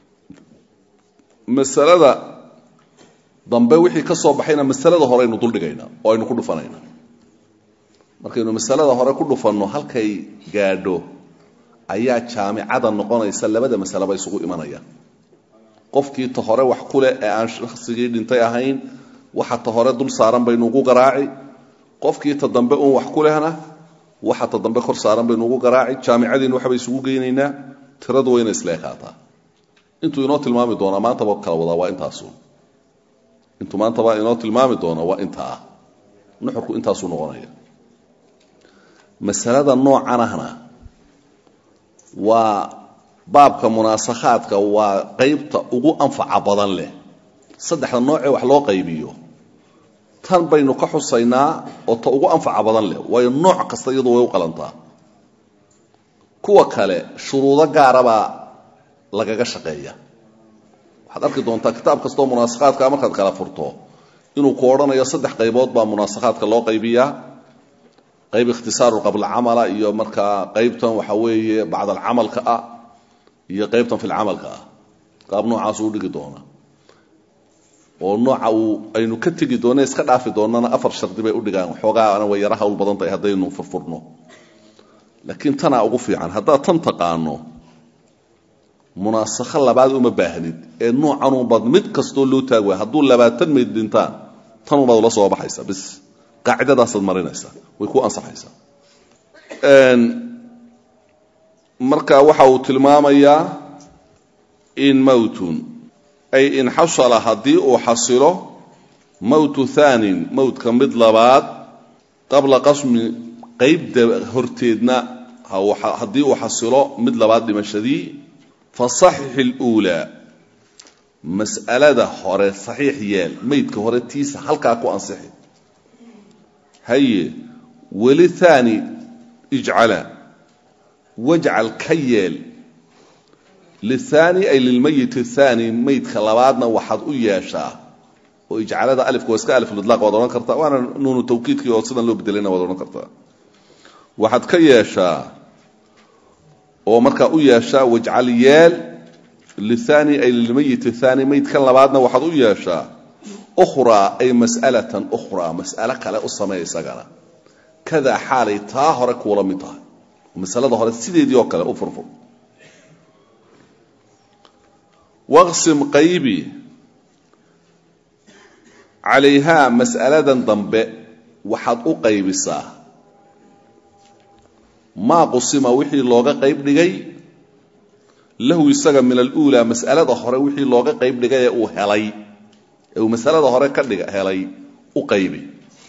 masalada dambe wixii ka soo baxayna masalada hore aynu duldhigaynaa oo aynu ku dhufanayna markaynu masalada hore ku dhufanno halkay gaadho ayaa jaamicada noqonaysa labada masaleba isugu imanaya qofkii ta hore wax ku leh ee aan shaksigii dhintay ahayn waxa ta hore dul saaran baynu ugu garaaci qofkii ta dambe uun wax ku lehna waxa ta dambe kor saaran baynu ugu garaaci jaamicadiinu waxbay isugu geynaynaa tiradu wayna isla ekaataa intuu inoo tilmaami doonaa maantaba kala wadaa waa intaasu intuu maantaba inoo tilmaami doona waa intaa nuxurku intaasuu noqonaya masalada noocan ahna waa baabka munaasakhaadka waa qaybta ugu anfaca badan leh saddexda noocee wax loo qaybiyo tan baynu ka xusaynaa oo ta ugu anfaca badan leh waayo nooc kasta iyadu way u qalantaa kuwa kale shuruudo gaarabaa lagaga shaqeeya waxaad arki doontaa kitaab kastoo munaasakhaadka markaad kala furto inuu ku odhanayo saddex qaybood baa munaasakhaadka loo qaybiyaa qayb ikhtisaaru qabla-camala iyo markaa qaybtan waxa weeye bacdalcamalka ah iyo qaybtan filcamalka ah qaab noocaas uu dhigi doona oo nooca uu aynu ka tegi doona iska dhaafi doonana afar shardi bay udhigaan xoogaana way yara hawl badan tahay haddaynu furfurno laakiin tanaa ugu fiican haddaad tan taqaano munaasakho labaad uma baahnid ee noocanuunbaad mid kastoo loo taag waaya hadduu labaatan mayd dhintaan tanuunbaad ula soo baxaysa bis qaacidadaasaad marinaysaa way ku ansaxaysaa marka waxa uu tilmaamayaa in mowtun ay in xasala haddii uu xasilo mowtu thaanin mowtka mid labaad qabla qasmi qaybda horteedna haddii uu xasilo mid labaad dhimashadii fasaxix اluulaa mas'alada hore saxiix yeel maydka hore tiisa halkaa ku ansixi haye weli haani ijcala wajcal ka yeel lithaani ay lilmayit athaani maydka labaadna waxaad u yeeshaa oo ijcalada alifka waa iska alifulidlaaq waad odhan kartaa waana nuunu tawkiidkii oo sidan loo bedelayna waad odhan kartaa waxaad ka yeeshaa oo markaa u yeeshaa wajcal yeel lithaani ay lilmayit athaani maydkan labaadna waxaad u yeeshaa ukhraa ay mas'alatan ukhraa mas'alo kale u sameeya isagana kadaa xaalay taa hore kuula mid tahay masalada hore sideedii oo kale u furfur waqsim qaybi calayhaa mas'aladan dambe waxaad u qaybisaa maa qusima wixii looga qayb dhigay lahu isaga min aluulaa mas'alada hore wixii looga qayb dhigay ee uu helay ee uu masalada hore ka dhiga helay u qaybi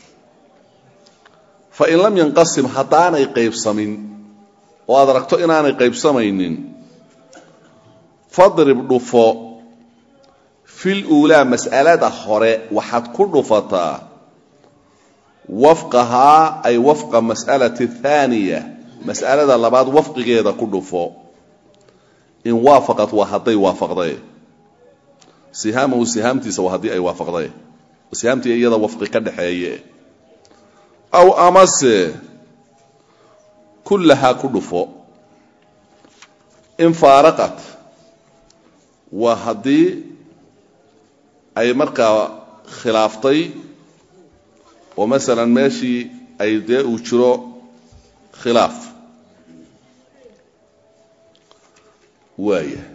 fa in lam yanqasim haddaanay qaybsamin oo aad aragto inaanay qaybsamaynin fadrib dhufo fil uulaa mas'alada hore waxaad ku dhufataa wafqahaa ay wafqa mas'alati thaaniya mas'alada labaad wafqigeeda ku dhufo in waafaqad waa hadday waafaqday sihaamahu sihaamtiisa waa haddii ay waafaqday sihaamtii iyada wafqi ka dhaxeeye aw amase kullahaa ku dhufo in faaraqat waa haddii ay markaa khilaaftay oo masalan meeshii ay dee uu jiro khilaaf waaya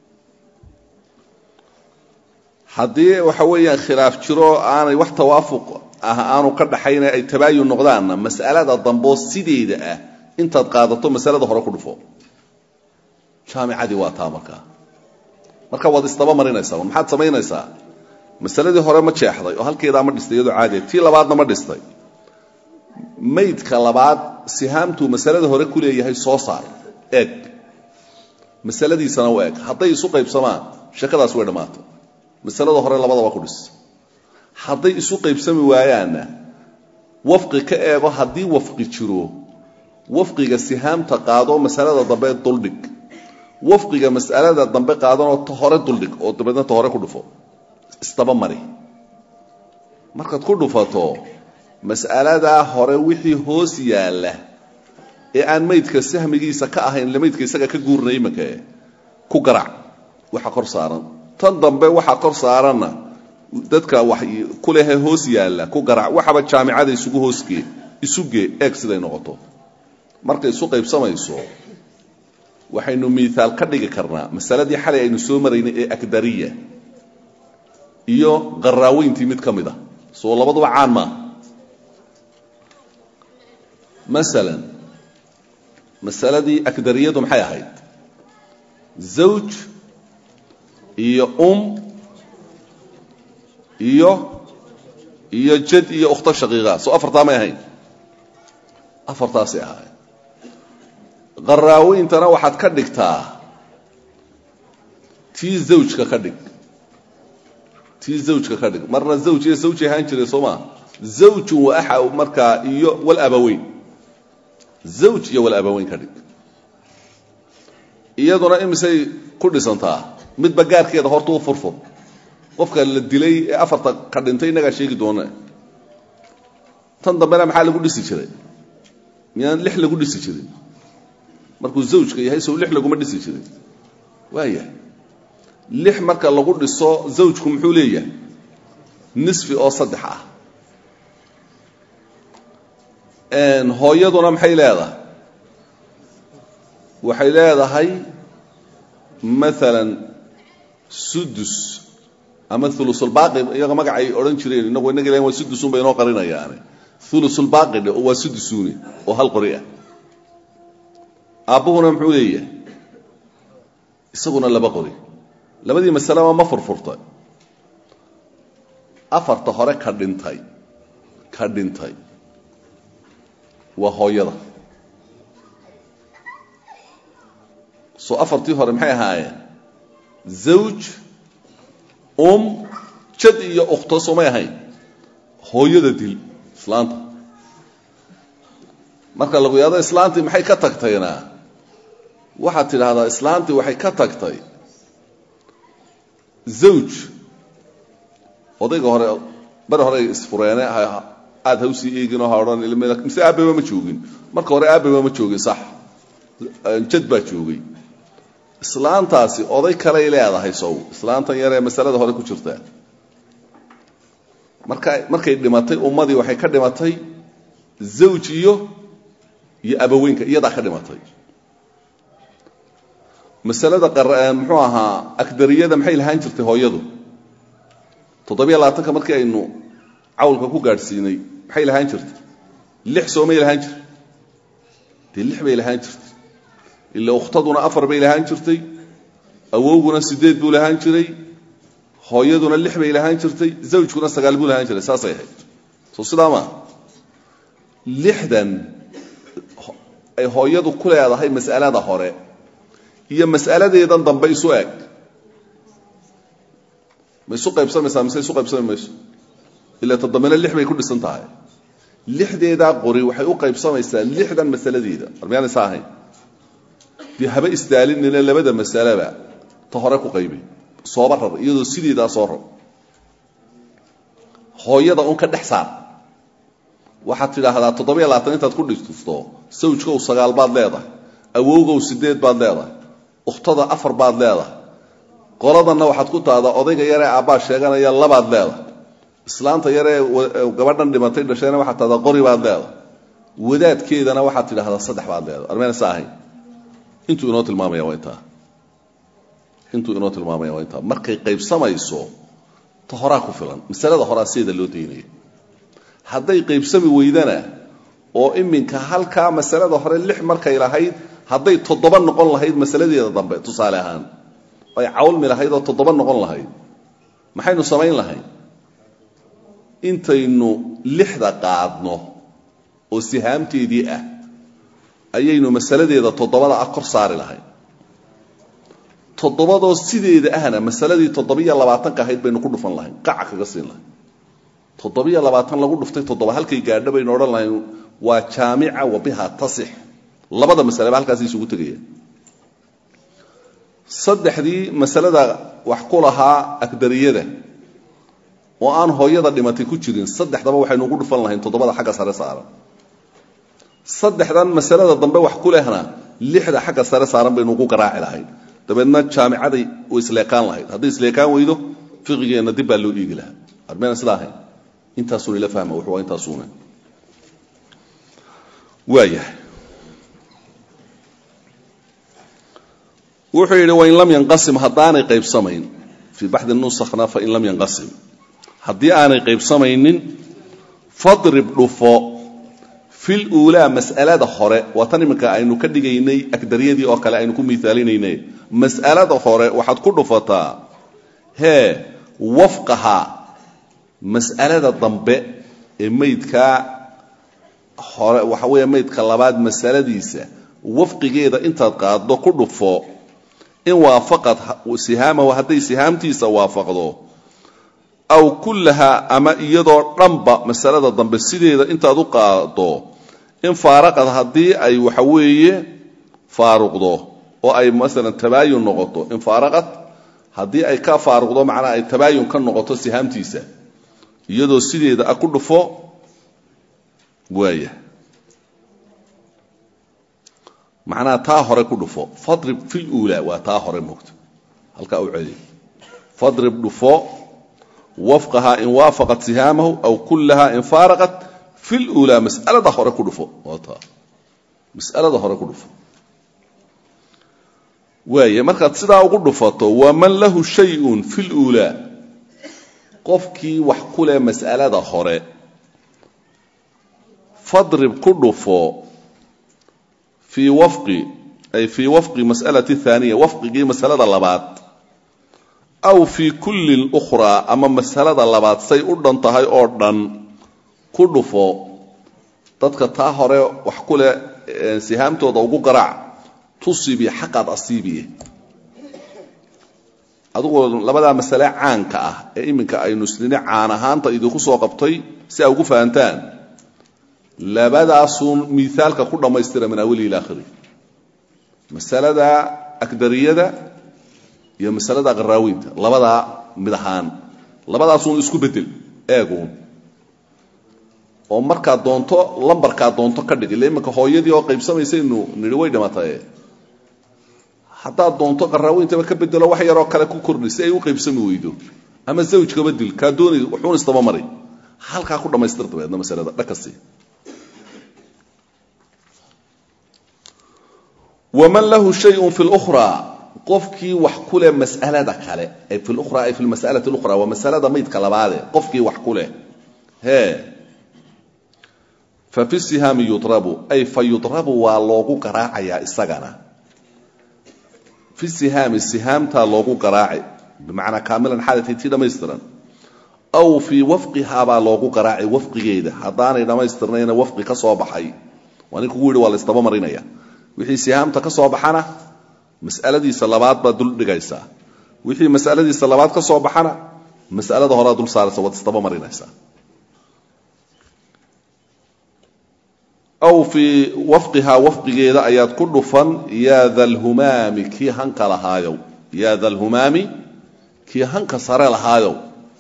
haddii waxa weeyaan khilaaf jiro aanay wax tawaafuq ah aanu ka dhaxayna ay tabaayun noqdaanna mas'alada damboo sideeda ah intaad qaadato masalada hore ku dhufo jaamicadii waa taa markaa marka waad isdaba marinaysaa maxaad samaynaysaa masaladii hore ma jeexday oo halkeedaa ma dhistay iyadoo caadiya tii labaadna ma dhistay maydka labaad sihaamtuu masalada hore ku leeyahay soo saar eeg masaladiisana u eeg hadday isu qaybsamaan sheekadaas way dhammaatay masalada hore labadaba ku dhis hadday isu qaybsami waayaanna wafqi ka eego haddii wafqi jiro wafqiga sihaamta qaado masalada dambe duldhig wafqiga mas'alada dambe qaadanoo ta hore duldhig oo dabeedna ta hore ku dhufo isdaba mari markaad ku dhufato mas'aladaa hore wixii hoos yaalla ee aan maydka sahmigiisa ka ahayn le maydka isaga ka guurnay imankae ku garac waxa kor saaran tan dambe waxa kor saaranna dadka wax ku lehe hoos yaalla ku garac waxaba jaamicada isugu hoosgee isugee eeg siday noqoto markay isu qaybsamayso waxaynu miihaal ka dhigi karnaa masaladii xalay aynu soo maraynay ee akdariya iyo qaraaweyntii mid ka mid a soo labaduba caan maaha masalan masaladii akdariyadu maxay ahayd zawj iyo um iyo iyo jad iyo ukhto shaqiiqa soo afartaa may ahayn afartaasay ahayd qaraaweyntana waxaad ka dhigtaa tii zawjka ka dhig tii zawjka ka dhig marna zawj iyo zawji ahaan jiray soo maa zawjun wa axa markaa iyo walabaweyn zawj iyo walabaweyn ka dhig iyaduna imisay ku dhisantaa midba gaarkeeda horta u furfur qofka la dilay ee afarta ka dhintay innagaa sheegi doona tan dambena maxaa lagu dhisi jiray miyaan lix lagu dhisi jirin markuu zawjka yahay sow lix laguma dhisi jirin waaya lix marka lagu dhiso zawjku muxuu leeyahay nisfi oo saddex ah hooyaduna maxay leedahay waxay leedahay maalan sudus ama ulusulbaaqi iyaga magacay odhan jireen inagu inaga ilahin waa sudusun bay inoo qarinayaane ulusulbaaqi dhe oo waa sudusuni oo hal qori ah aabbuhuna muxuu leeyahay isaguna laba qori labadii masaleba ma furfurtay afarta hore ka dhintay ka dhintay waa hooyada soo afartii hore maxay ahaayeen zawj um jad iyo ukhto soomay ahayn hooyada dil islaanta marka lagu yaado islaantii maxay ka tagtayna waxaad tidhaahdaa islaantii waxay ka tagtay zawj odayga hore bari hore isfureene aad ha usii eeginoo ha odhan mise aababa ma joogin marka hore aababa ma joogin sax jad baa joogay islaantaasi oday kaley leedahay sow islaantan yaree masalada hore ku jirta marka markay dhimatay ummadii waxay ka dhimatay zawj iyo iyo abaweynka iyadaa ka dhimatay masalada muxuu ahaa agdariyada maxay lahaan jirtay hooyadu toddobiyo labaatanka markii aynu cawlka ku gaadhsiinay maxay lahaan jirtay lix soomay lahaan jirtay dee lix bay lahaan jirtay ila ukhtaduna afar bay lahaan jirtay awowguna sideed buu lahaan jiray hooyaduna lix bay lahaan jirtay zawjkuna sagaal buu lahaan jiray saasay ahayd soo sidaa maa lixdan ay hooyadu ku leedahay mas'alada hore iyo mas'aladeedan dambe isu eg ma isu qaybsamaysaa mise isu qaybsami mayso ila toddobana lix bay ku dhisan tahay lixdeedaa qori waxay u qaybsamaysaa lixdan masaladeeda armiyaanaysa ahayn dee haba isdaalinina labada masaleba ta hore ku qaybi sooba rar iyadoo sideedaa soo rar hooyada un ka dhex saar waxaad tidhaahdaa toddobiyo labaatan intaad ku dhistusto sawjkow sagaal baad leedahay awowgow sideed baad leedahay ukhtada afar baad leedahay qoladanna waxaad ku tahdaa odayga yaree aabbaa sheeganaya labaad leedahay islaanta yaree gabadhan dhimatay dhashayna waxaad tahdaa qori baad leedahay wadaadkeedana waxaad tidhaahdaa saddex baad leedahay armeenasa ahayn intuu inoo tilmaamaya waa intaa intuu inoo tilmaamaya waa intaa markay qaybsamayso ta horaa ku filan masalada horaa sideeda loo daynaya hadday qaybsami weydana oo iminka halkaa masalada hore lix markay lahayd hadday toddoba noqon lahayd masaladeeda dambe tusaale ahaan ay cawlmi lahayd oo toddoba noqon lahayd maxaynu samayn lahayn intaynu lixda qaadno oo sihaamteedii ah ayaynu masaladeeda toddobada ah kor saari lahayn toddobadoo sideeda ahna masaladii toddobiyo labaatanka ahayd baynu ku dhufan lahayn qaca kaga siin lahayn toddobiyo labaatan lagu dhuftay toddoba halkay gaadho baynu odhan lahayn waa jaamica wa biha tasix labada masaleba halkaas isugu tegaya saddexdii masalada wax ku lahaa agdariyada oo aan hooyada dhimatay ku jirin saddexdaba waxaynu ugu dhufan lahayn toddobada xagga sare saaran saddexdan masalada dambe wax ku lehna lixda xagga sare saaran baynu ugu garaaci lahayn dabeedna jaamicaday u isleekaan lahayd hadday isleekaan weydo fiqigeenna dib baa loo dhiigi lahaa armeyna sidaa ahayn intaasuuna ila fahma wuxuu waa intaasuuna waayahay wuxuu yidhi wain lam yanqasim haddaanay qaybsamayn fii baxdi nusakna fain lam yanqasim haddii aanay qaybsamaynin fadrib dhufo fil uulaa mas'alada hore waa tan iminka aynu ka dhigaynay agdaryadii oo kale aynu ku miaalinaynay mas'alada hore waxaad ku dhufataa hee wafqaha mas'alada dambe ee maydkaa hore waxa weeye maydka labaad masaladiisa wafqigeeda intaad qaaddo ku dhufo in waafaqad sihaamahu hadday sihaamtiisa waafaqdo aw kullaha ama iyadoo dhanba masalada dambe sideeda intaad u qaado in faaraqad haddii ay waxa weeye faaruqdo oo ay masalan tabaayun noqoto in faaraqad haddii ay ka faaruqdo macnaa ay tabaayun ka noqoto sihaamtiisa iyadoo sideeda a ku dhufo waaya macnaha taa hore ku dhufo fadrib fil uulaa waa taa hore moogto halkaa u celiy fadrib dhufo wafqaha in waafaqat sihaamahu aw kullaha in faaraqat fil uulaa mas'alada hore ku dhufo waa taa mas'alada hore ku dhufo waaya markaad sidaa ugu dhufato waman lahu shayun fil uulaa qofkii wax ku leh mas'alada hore fadrib ku dhufo fii wafqi ay fii wafqi mas'alati thaaniya wafqigii masalada labaad aw fii kulli ukhraa ama masalada labaad say u dhan tahay oo dhan ku dhufo dadka taa hore wax ku leh sihaamtooda ugu garaac tusibi xaqaad asiibiye adigoo labadaa masale caanka ah ee iminka aynu isnini caan ahaanta idinku soo qabtay si aa ugu fahantaan labadaasuun miaalka ku dhammaystira min awalihi ila akhiri masalada agdariyada iyo masalada qaraaweynta labadaa mid ahaan labadaasuun isku bedel eeguun oo markaad doonto lambarkaad doonto ka dhig ille iminka hooyadii oo qaybsamaysaynu nidhi way dhimataye haddaad doonto qaraaweintaba ka bedelo wax yaroo kale ku kordhi si ay u qaybsami weydo ama zawjkaba dil kaa doonay wuxuun istaba maray halkaa ku dhammaystir dabeedna masalada dhakasi waman lahu shayun fi lukhraa qofkii wax ku leh mas'alada kale ay fi lukhra ay fi lmas'alati lukhra waa masalada maydka labaade qofkii wax ku leh hee fa fi sihaami yudrabu ay fa yudrabu waa loogu garaacayaa isagana fi sihaami sihaamtaa loogu garaaci bimacnaa kaamilan xaalatay tii dhammaystiran aw fii wafqihaabaa loogu garaacay wafqigeeda haddaanay dhammaystirnayna wafqi ka soo baxay waa nin kugu yidhi waa la ysdaba marinaya wixii sihaamta ka soo baxana mas'aladiisa labaad baad dul dhigaysaa wixii mas'aladiisa labaad ka soo baxana mas'alada horaa dul saaraysa waad isdaba marinaysaa aw fii wafqihaa wafqigeeda ayaad ku dhufan yaa dalhumaami kii hanka lahaayow yaa dalhumaami kii hanka sare lahaayow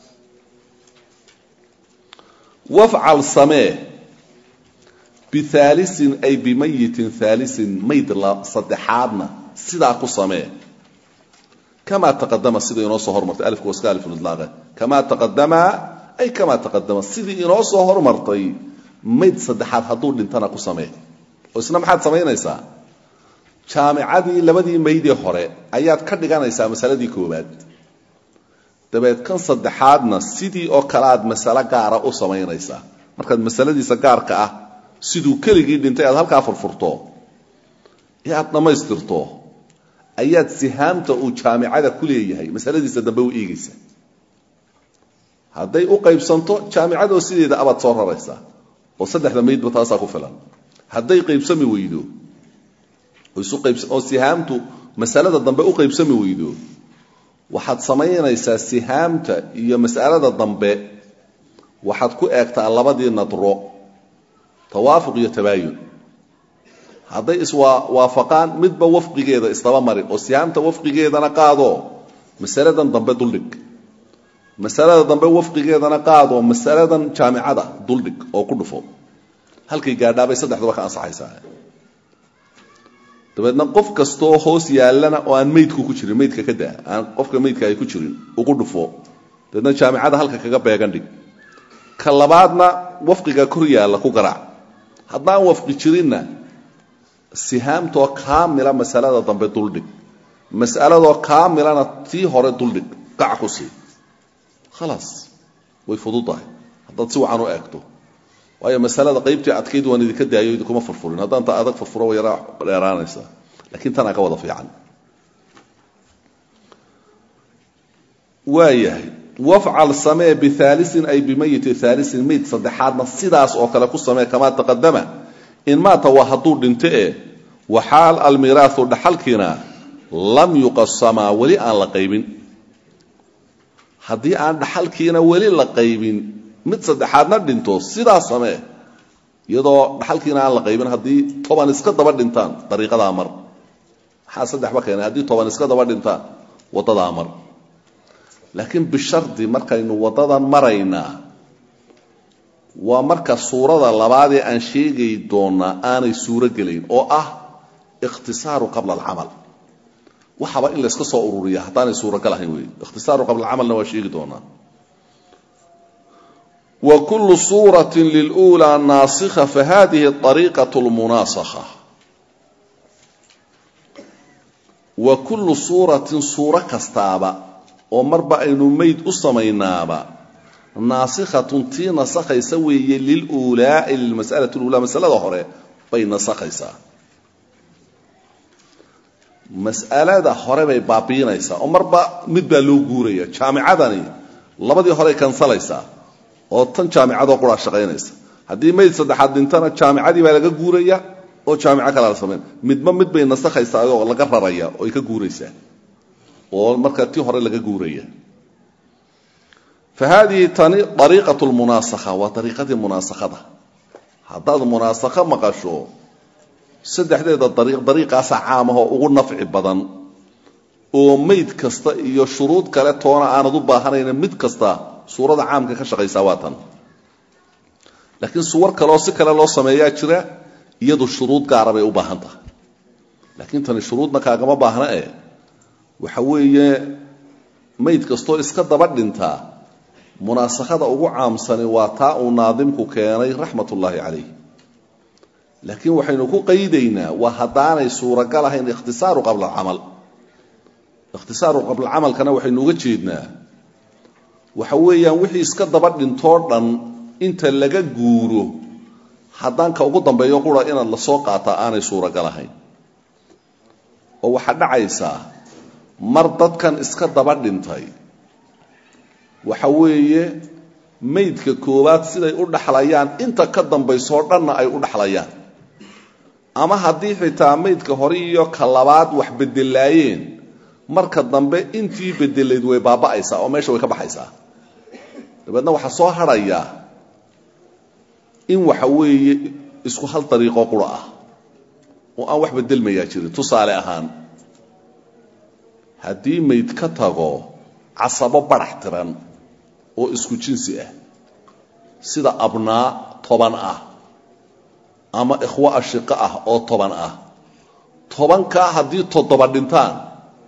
wafcal samee bihaalisin ay bimayitin haalisin mayd saddexaadna sidaa ku samee kamaa taqadama sida inoo soo hormartay alifka waska alifulidlaaqe kamaa taqadama ay kamaa taqadama sidii inoo soo hormartay mayd saddexaad hadduu dhintana ku samee oo isna maxaad samaynaysaa jaamicadii labadii maydee hore ayaad ka dhiganaysaa masaladii koowaad dabeed kan saddexaadna sidii oo kale aad masalo gaara u samaynaysaa markaad masaladiisa gaarka ah siduu keligii dhintay aad halkaa furfurto ee aad dhammaystirto ayaad sihaamta uu jaamicada ku leeyahay masaladiisa dambe u eegaysaa hadday u qaybsanto jaamicadoo sideeda abaad soo raraysaa oo saddexda maydba taasaa ku filan hadday qaybsami weydo oo sihaamtu masalada dambe u qaybsami weydo waxaad samaynaysaa sihaamta iyo mas'alada dambe waxaad ku eegtaa labadii nadro tawaafuq iyo tabaayun hadday iswaafaqaan midba wafqigeeda isdaba marin oo sihaamta wafqigeedana qaado masaladan dambe duldhig masalada dambe wafqigeedana qaado masaladan jaamicada duldhig oo ku dhufo halkay gaadhaabay saddexdaba ka ansaxaysaa dabeedna qof kastaoo hoos yaallana oo aan maydku ku jirin maydka ka daa aan qofka maydka ay ku jirin ugu dhufo dabeedna jaamicada halka kaga beegan dhig ka labaadna wafqiga kor yaalla ku garaac haddaan wafqi jirinna sihaamtoo kaamila masalada dambe duldhig mas'aladoo kaamilana tii hore duldhig qac ku sii khalaas way fududahay haddaad si wacan u eegto waayo masalada qaybtii adkayd waan idinka daayo idinkuma furfurin haddaan ta adag furfuro way yaraa dheeraanaysaa lakiin tanaa ka wada fiican waayahay wafcal samee bihaalisin ay bimayiti haalisin mayd saddexaadna sidaas oo kale ku samee kamaa taqadama in maata waa hadduu dhinto e waxaal almiraahu dhaxalkiina lam yuqasamaa weli aan la qaybin haddii aan dhaxalkiina weli la qaybin mid saddexaadna dhinto sidaa samee iyadoo dhaxalkiina aan la qaybin haddii toban iska daba dhintaan dariiqadaa mar maxaa saddexba keenay haddii toban iska daba dhintaan waddadaa mar laakiin bishardi markaynu waddadan maraynaa waa marka suurada labaadee aan sheegay doonnaa aanay suuro gelayn oo ah ikhtisaaru qabla alcamal waxaba in layska soo ururiya haddaanay suuragal ahayn wey ikhtisaaru qabla alcamalna waa sheegi doonaa wa kullu suuratin lilulaa naasikha fahadihi ariiqatu lmunaasakha wa kullu suuratin suuro kastaaba oo marba aynu mayd u samaynaaba naasikhatun tii nasakhaysa weeye liluulaai lilmas'alati lulaa masalada hore bay nasakhaysaa mas'alada hore bay baabiinaysaa oo marba mid baa loo guuraya jaamicadani labadii horey kansalaysaa oo tan jaamicadoo quraa shaqaynaysa haddii mayd saddexaad dhintana jaamicadii baa laga guuraya oo jaamico kale la samayn midba mid bay nasakhaysaa oo laga raraya oo ay ka guuraysaa oo marka tii hore laga guuraya fa haadihi tani ariiqat lmunaasakha waa ariiqadii munaasakhada haddaad munaasakho maqasho saddexdeeda dariiq dariiqaasa caamahoo ugu nafci badan oo mayd kasta iyo shuruud kale toona aanad u baahanayna mid kasta suurada caamka ka shaqaysaa waa tan laakiin suwar kaleoo si kale loo sameeyaa jira iyadu shuruud gaara bay u baahan tahay laakiin tani shuruudna kaagama baahna eh waxa weeye mayd kastoo iska daba dhintaa munaasakhada ugu caamsani waa taa uu naadimku keenay raxmat ullaahi calayh laakiin waxaynu ku qaydaynaa waa haddaanay suuragal ahayn ikhtisaaru qabla alcamal ikhtisaaru qablacamalkana waxaynu uga jeednaa waxa weeyaan wixii iska daba dhintoo dhan inta laga guuro haddaan ka ugu dambeeyo qura inaad la soo qaataa aanay suuragal ahayn oo waxaa dhacaysaa mar dadkan iska daba dhintay waxa weeye maydka koowaad siday u dhaxlayaan inta ka dambaysoo dhanna ay u dhaxlayaan ama haddii xitaa maydka hore iyo ka labaad wax bedelaayeen marka dambe intii bedelayd way baaba'aysaa oo meesha way ka baxaysaa dabeedna waxaa soo hadhaya in waxa weeye isku hal dariiqoo qura ah oo aan wax bedelmayaa jirin tusaale ahaan haddii mayd ka tago casabo badhax tiran oo isku jinsi ah sida abnaa toban ah ama ikhwo ashiqo ah oo toban ah tobankaa haddii toddoba dhintaan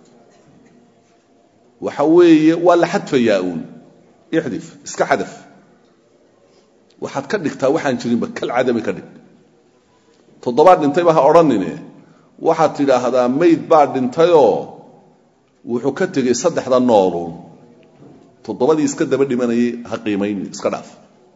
waxa weeye waa la xadfayaa uun ixdif iska xadaf waxaad ka dhigtaa waxaan jirinba kal cadami ka dhig toddobaad dhintayba ha odhanine waxaad tidhaahdaa mayd baa dhintayoo wuxuu ka tegey saddexda nooluun toddobadii iska daba dhimanayay ha qiimayni iska dhaaf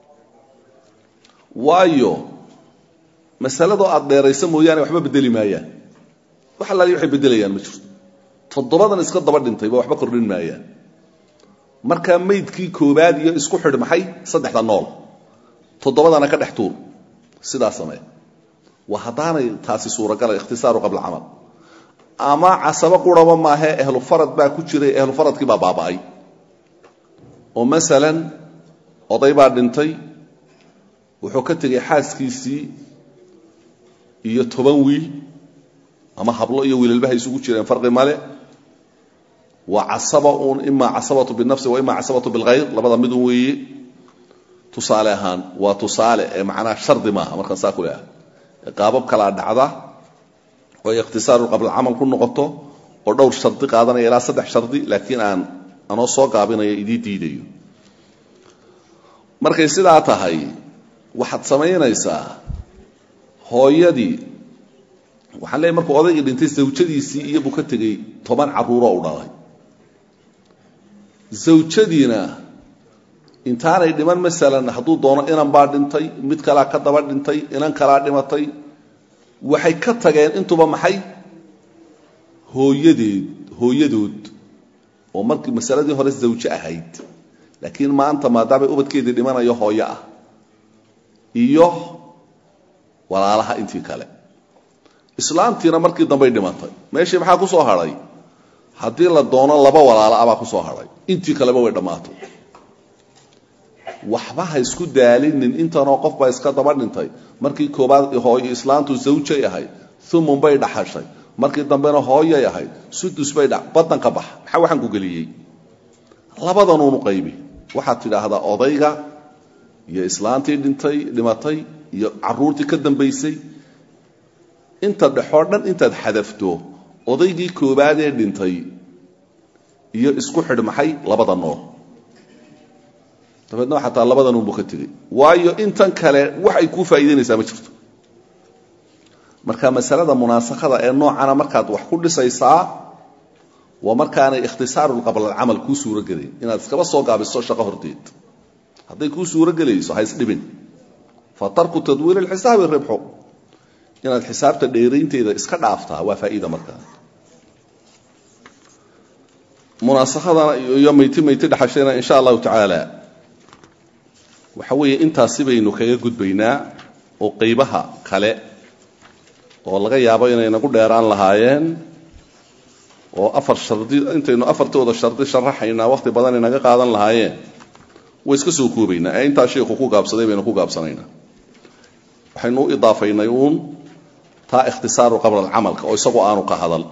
waayo masaladoo aad dheeraysa mooyaane waxba bedeli maayaan wax allaali waxay beddelayaan ma jirto toddobadan iska daba dhintayba waxba kordhin maayaan markaa maydkii koobaad iyo isku xidh maxay saddexda nool toddobadana ka dhex tuur sidaa samee waa haddaanay taasi suuragala ikhtisaaru qabla camal ama casabo quraba maahee ehlu farad baa ku jiray ehlu faradkii baa baaba'ay oo masalan oday baa dhintay wuxuu ka tegay xaaskiisii iyo toban wiil ama hablo iyo wiilalbaha isugu jireen farqi male waa casaba uun imaa casabatu binafsi wa imaa casabatu bilkhayr labada midun weeye tusaale ahaan waa tusaale ee macnaha shardi maaha markaan saa ku leeahay qaabab kalaa dhacda oo ay ikhtisaaru qablacamal ku noqoto oo dhowr shardi qaadanaya ilaa saddex shardi laakiin aan anoo soo gaabinayo idii diidayo markay sidaa tahay waxaad samaynaysaa hooyadii waxaan leeyahy markuu odaygii dhintay zawjadiisii iyo buu ka tegey toban carruuroo u dhalay zawjadiina intaanay dhiman masalan hadduu doono inan baa dhintay mid kalaa ka daba dhintay inan kalaa dhimatay waxay ka tageen intuba maxay hooyadeed hooyadood oo markii masaladii hore zawjo ahayd laakiin maanta maadaamay ubadkeedii dhimanayo hooyo ah iyo walaalaha intii kale islaamtiina markii dambay dhimatay meeshii maxaa ku soo hadhay haddii la doono laba walaalo abaa ku soo hadhay intii kaleba way dhammaatay waxba ha isku daalinin intanoo qof baa iska daba dhintay markii koobaad hooyo islaantu zawjay ahayd umun bay dhaxashay markii dambena hooyay ahayd sudus bay dha badan ka bax maxaa waxaan ku geliyey labadanuunu qaybi waxaad tidhaahdaa odayga iyo islaantii dhintay dhimatay iyo caruurtii ka dambaysay inta dhexoo dhan intaad xadafto odaygii koobaadee dhintay iyo isku xidh maxay labada nool dabeedna xataa labadanunbu ka tegey waayo intan kale wax ay kuu faa'iidaynaysaa ma jirto marka masalada munaasakada ee noocana markaad wax ku dhisaysaa waa markaanay ikhtisaaru qablalcamal kuu suuro gelayn inaad iskaba soo gaabiso shaqo horteed hadday kuu suuro gelayso ha isdhibin fa tarku tadwiir alxisaabi ribxu inaad xisaabta dheeraynteeda iska dhaaftaa waa faa'iida markaa munaasakadana iyo mayti mayti dhexashayna insha allahu tacaala waxa weeye intaasi baynu kaga gudbaynaa oo qaybaha kale oo laga yaabo inay nagu dheeraan lahaayeen oo afar shardi intaynu afartooda shardi sharaxaynaa wakhti badan inaga qaadan lahaayeen way iska soo koobaynaa ee intaa sheikhu ku gaabsaday baynu ku gaabsanaynaa waxaynu u idaafaynay uun taa ikhtisaaru qabla alcamalka oo isagu aanu ka hadal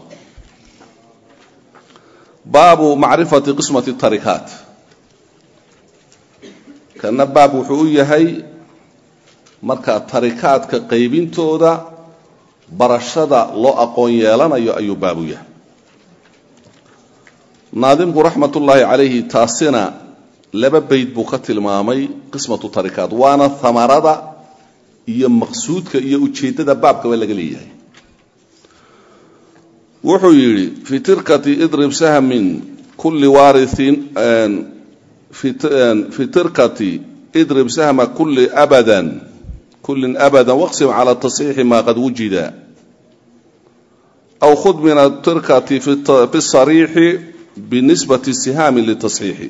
baabu macrifati qismati tarikaat kana baab wuxuu u yahay marka tarikaadka qaybintooda barashada loo aqoon yeelanayo ayuu baab u yahay naadimku raxmat ullaahi calayhi taasina laba bayd buu ka tilmaamay qismatu tarikaat waana hamarada iyo maqsuudka iyo ujeeddada baabkaba laga leeyahay wuxuu yidhi fi tirkati idrib sahmin kulli waariin fi tirkati idrib sahma kulli abadan kullin abada waqsim cala tasxiixi maa qad wujida aw khud min atirkati fi sariixi binisbati sihaami litasxiixi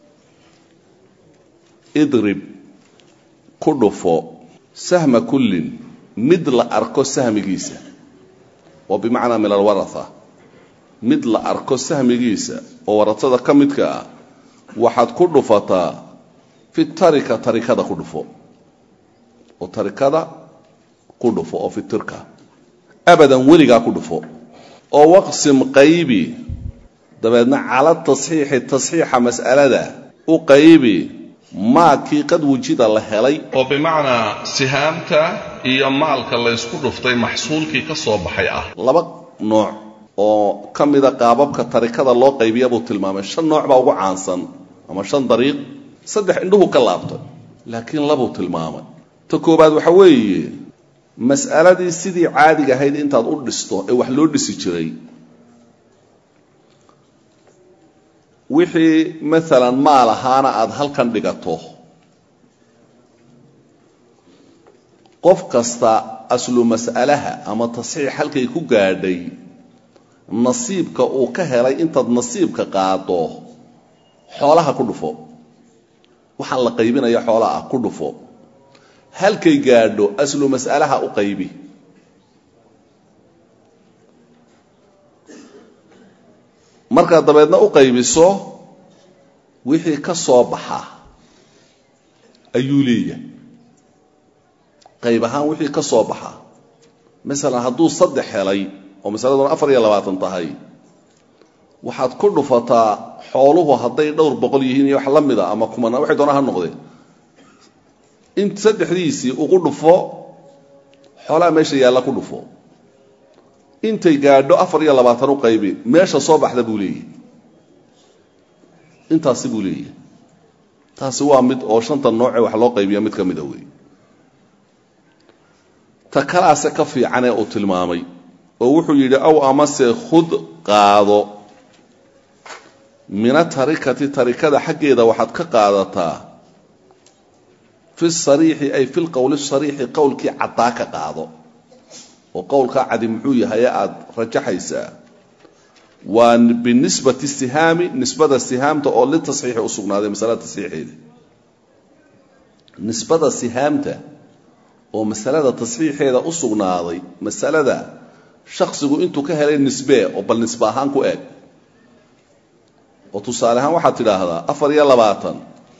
idrib ku dhufo sahma kullin mid la arko sahmigiisa oo bimacnaa min alwaratha mid la arko sahmigiisa oo waratada ka midka ah waxaad ku dhufataa fi tarika tarikada ku dhufo oo tarikada ku dhufo oo fi tirka abadan weligaa ku dhufo oo waqsim qaybi dabeedna cala tasxiixi tasxiixa mas'alada u qaybi maakii qad wujida la helay oo bimacnaa sihaamta iyo maalka laysku dhuftay maxsuulkii ka soo baxay ah laba nooc oo ka mida qaababka tarikada loo qaybiya buu tilmaamay shan nooc baa ugu caansan ama shan dariiq saddex indhuhu ka laabtay laakiin labuu tilmaamay ta koobaad waxa weeye mas'aladii sidii caadiga ahayd intaad u dhisto ee wax loo dhisi jiray wixii maalan maal ahaana aada halkan dhigato qof kasta aslu mas'alaha ama tasxiix halkay ku gaadhay nasiibka uu ka helay intaad nasiibka qaado xoolaha ku dhufo waxaan la qaybinaya xoolaha ah ku dhufo halkay gaadho aslu mas'alaha u qaybi markaad dabeedna u qaybiso wixii ka soo baxa ayuu leeyahay qayb ahaan wixii ka soo baxa masalan hadduu saddex helay oo masaladuna afar iyo labaatan tahay waxaad ku dhufataa xooluhu hadday dhowr boqol yihiin iyo wax la mida ama kumana waxay doona ha noqdee in saddexdiisii ugu dhufo xoolaha meesha yaalla ku dhufo intay gaadho afar iyo labaatan u qaybi meesha soo baxda buu leeyahy intaasi buu leeyahy taasi waa mid oo shanta noocee wax loo qaybiya mid ka mida wey ta kalaase ka fiicanee uu tilmaamay oo wuxuu yidhi aw amase khud qaado mina tarikati tarikada xaggeeda waxaad ka qaadataa fi sariixi ay fi lqowli sariixi qowlkii caddaa ka qaado oo qowlkaa cadi muxuu yahay ee aada rajaxaysaa waa binisbati sihaami nisbada sihaamta oo litasxiixi u sugnaaday masalada tasxiixeeda nisbada sihaamta oo masalada tasxiixeeda u sugnaaday masalada shaksigu intuu ka helay nisbee oo bal nisbe ahaan ku eeg oo tusaale ahaan waxaad tidhaahdaa afar iyo labaatan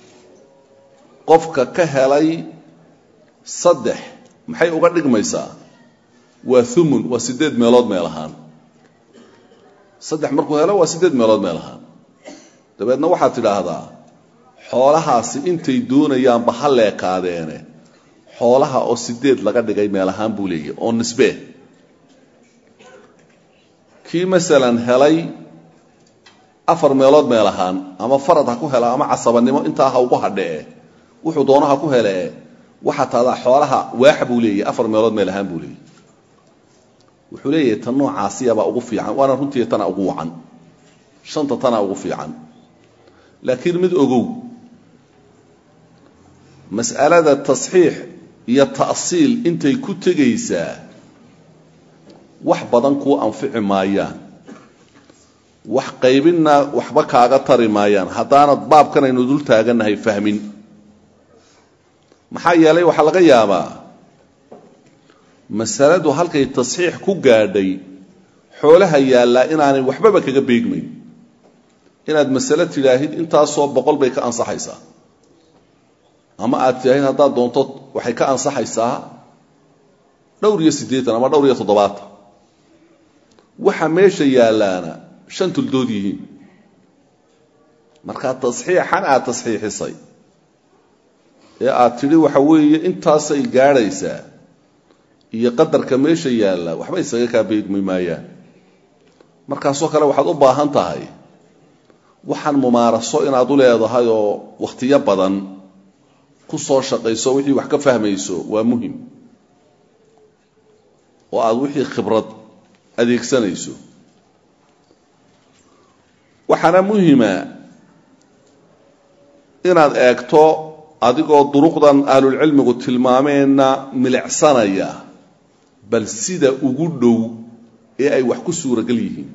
qofka ka helay saddex maxay uga dhigmaysaa waa umun waa siddeed meelood meel ahaan saddex markuu helo waa siddeed meelood meel ahaan dabeedna waxaad tidhaahdaa xoolahaasi intay doonayaanba ha leekaadeene xoolaha oo sideed laga dhigay meel ahaan buu leeyahy oo nisbee kii masalan helay afar meelood meel ahaan ama farad ha ku hela ama casabanimo intaa ha ugu hadhee wuxuu doono ha ku helee waxaa tahdaa xoolaha waaxa buu leeyahy afar meelood meel ahaan buu leeyahy wuxuu leeyahay tan noocaasiyabaa ugu fiican waana runtii tana ugu wacan shanta tanaa ugu fiican laakiin mid ogow mas'alada tasxiix iyo ta'siil intay ku tegaysaa wax badan kuu anfici maayaan wax qaybinna waxba kaaga tari maayaan haddaanad baabkan aynu dul taagannahay fahmin maxaa yeelay waxaa laga yaabaa masaladu halkay tasxiix ku gaadhay xoolaha yaallaa inaanay waxbaba kaga beegmayn inaad masale tidhaahid intaasoo boqol bay ka ansaxaysaa ama aad tidhaahid haddaad doonto waxay ka ansaxaysaa dhowr iyo siddeetan ama dhowr iyo toddobaatan waxa meesha yaallaana shan tuldood yihiin markaa tasxiixan aad tasxiixisay ee aad tidhi waxa weeye intaasay gaadhaysaa iyo qadarka meesha yaalla waxba isaga kaa beegmi maayaan markaasoo kale waxaad u baahan tahay waxaan mumaaraso inaad u leedahay oo wakhtiyo badan ku soo shaqayso wixii wax ka fahmayso waa muhim oo aad wixii khibrad adeegsanayso waxaana muhima inaad eegto adigoo duruqdan ahlulcilmigu tilmaameenna milicsanaya bal sida ugu dhow ee ay wax ku suuragal yihiin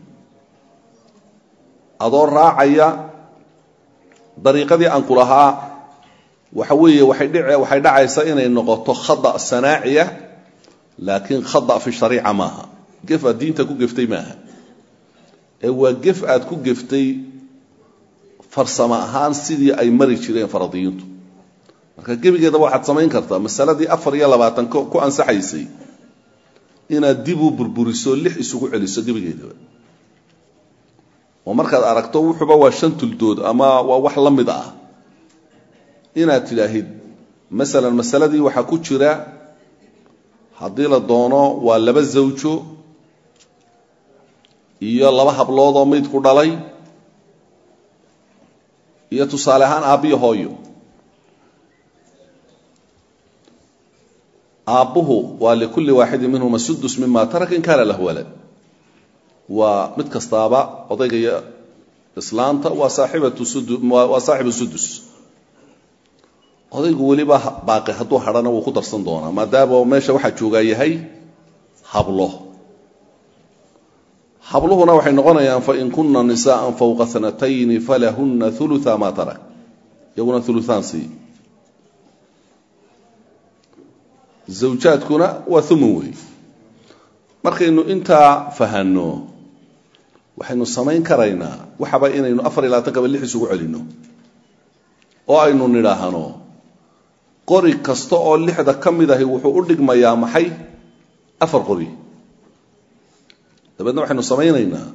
adoo raacaya dariiqadii aan ku lahaa waxa weeye waxay dhic waxay dhacaysaa inay noqoto khada sanaaciya laakiin khada fi shariica maaha gef aad diinta ku geftay maaha ee waa gef aad ku geftay farsamo ahaan sidii ay mari jireen faradiyiintu marka gebigeedaba waxaad samayn kartaa masaladii afar iyo labaatan ku ansaxaysay inaad dib u burburiso lix isugu celiso gebigeedaba oo markaad aragto wuxuuba waa shan tuldood ama waa wax la mid ah inaad tidhaahid masalan masaladii waxaa ku jira haddii la doono waa laba zawjo iyo laba hablood oo mayd ku dhalay iyo tusaale ahaan aabbiyo hooyo aabbuhu waa likulli waaxidin minhuma sudus mima taraka in kaana lahu walad waa mid kastaaba odayga iyo islaanta waa saaxibatu sudu waa saaxibu sudus odaygu weliba baaqi hadduu hadhana wuu ku darsan doonaa maadaama meesha waxaa joogaa yahay hablo habluhuna waxay noqonayaan fain kuna nisaءa fawqa hanatayni falahuna uluثa ma tarak iyaguna uluثaan sii zawjaadkuna waa uman wey markaynu intaa fahanno waxaynu samayn karaynaa waxaba inaynu afar iyo labaatankaba lix isugu celinno oo aynu nidhaahno qori kasta oo lixda ka mid ahi wuxuu u dhigmayaa maxay afar qori dabeedna waxaynu samaynaynaa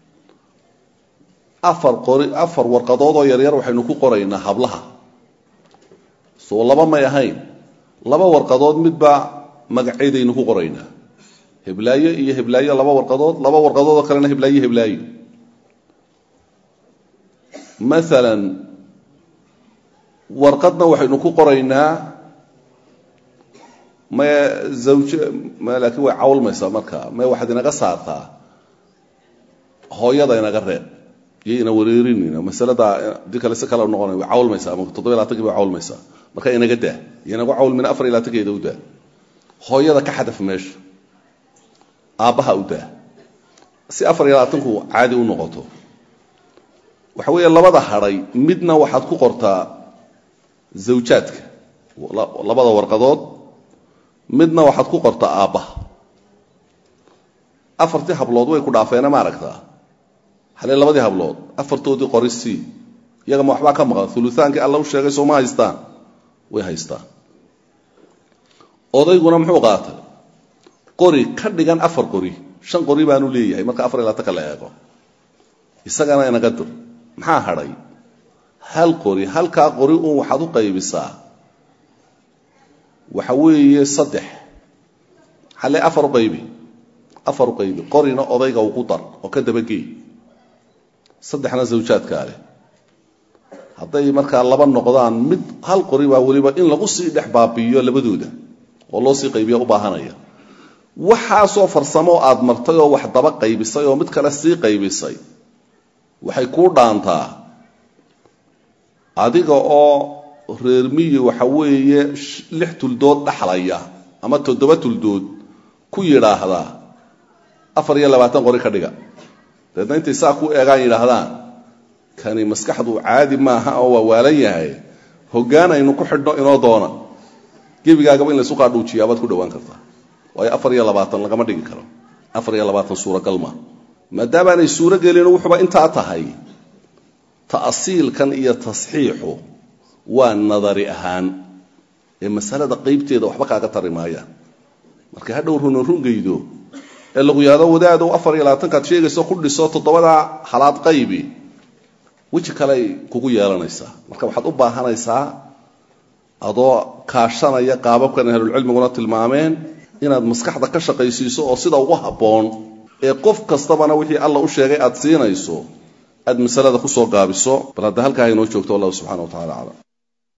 afar qori afar warqadood oo yaryar waxaynu ku qoraynaa hablaha soo laba may ahayn laba warqadood midba magaceedaynu ku qoraynaa heblaayo iyo heblaayo laba warqadood laba warqadood oo kalena heblaayo heblaayo maalan warqadna waxaynu ku qoraynaa me zawj me laakiin way cawlmaysaa marka me waxaad inaga saartaa hooyada inaga reeb iyo ina wareerinayna masalada di kale si kale noqonay way cawlmaysaa ama toddoba iyo labaatankii bay cawlmaysaa marka inaga daa iyo inagu cawlmin afar iyo labaatankeeda u daa hooyada ka xadaf meesha aabbaha u daa si afar iyo labaatanku caadi u noqoto waxa weeye labada hadhay midna waxaad ku qortaa zawjaadka labada warqadood midna waxaad ku qortaa aabbaha afartii hablood way ku dhaafeena ma aragtaa halee labadii hablood afartoodii qori sii iyagama waxbaa ka maqan ulutaankii alla u sheegay sooma haystaan way haystaan odayguna muxuu qaatay qori ka dhigan afar qori shan qori baanu leeyahay marka afar iyo labaatanka la eego isagana inaga dir maxaa hadhay hal qori halkaa qori uun waxaad u qaybisaa waxa weeye saddex halle afar u qaybi afar u qaybi qorina odayga ugu dar oo ka dabageey saddexna zawjaadkaa leh hadday markaa laba noqdaan mid hal qori baa weliba in lagu sii dhex baabi'iyo labadooda oo loo sii qaybiya u baahanaya waxaasoo farsamo aad martay oo wax daba qaybisay oo mid kale sii qaybisay waxay kuu dhaantaa adiga oo reer miyi waxa weeye lix tuldood dhaxlaya ama toddoba tuldood ku yidhaahdaa afar iyo labaatan qori ka dhiga dabeedna intay saa ku eegaan yidhaahdaan kani maskaxdu caadi maaha oo waa waalan yahay hoggaan aynu ku xidhno inoo doona gebigaagaba in laysu qaadhuujiyaa baad ku dhowaan kartaa waayo afar iyo labaatan lagama dhigi karo afar iyo labaatan suuragal maa maadaamaanay suuro gelin wuxuuba intaa tahay ta'siilkan iyo tasxiixu waa nadari ahaan ee masalada qaybteeda waxba kaaga tari maayaan marka hadhow runa rungaydo ee lagu yaado wadaadow afar iyo labaatankaad sheegayso ku dhiso toddobadaa halaad qaybi weji kaleay kugu yeelanaysaa marka waxaad u baahanaysaa adoo kaashanaya qaababkan ahlulcilmiguna tilmaameen inaad maskaxda ka shaqaysiiso oo sida ugu habboon ee qof kastabana wixii alla u sheegay aad siinayso aad masalada kusoo gaabiso bal hadda halkaa inoo joogto wallahu subxana wa tacala aclam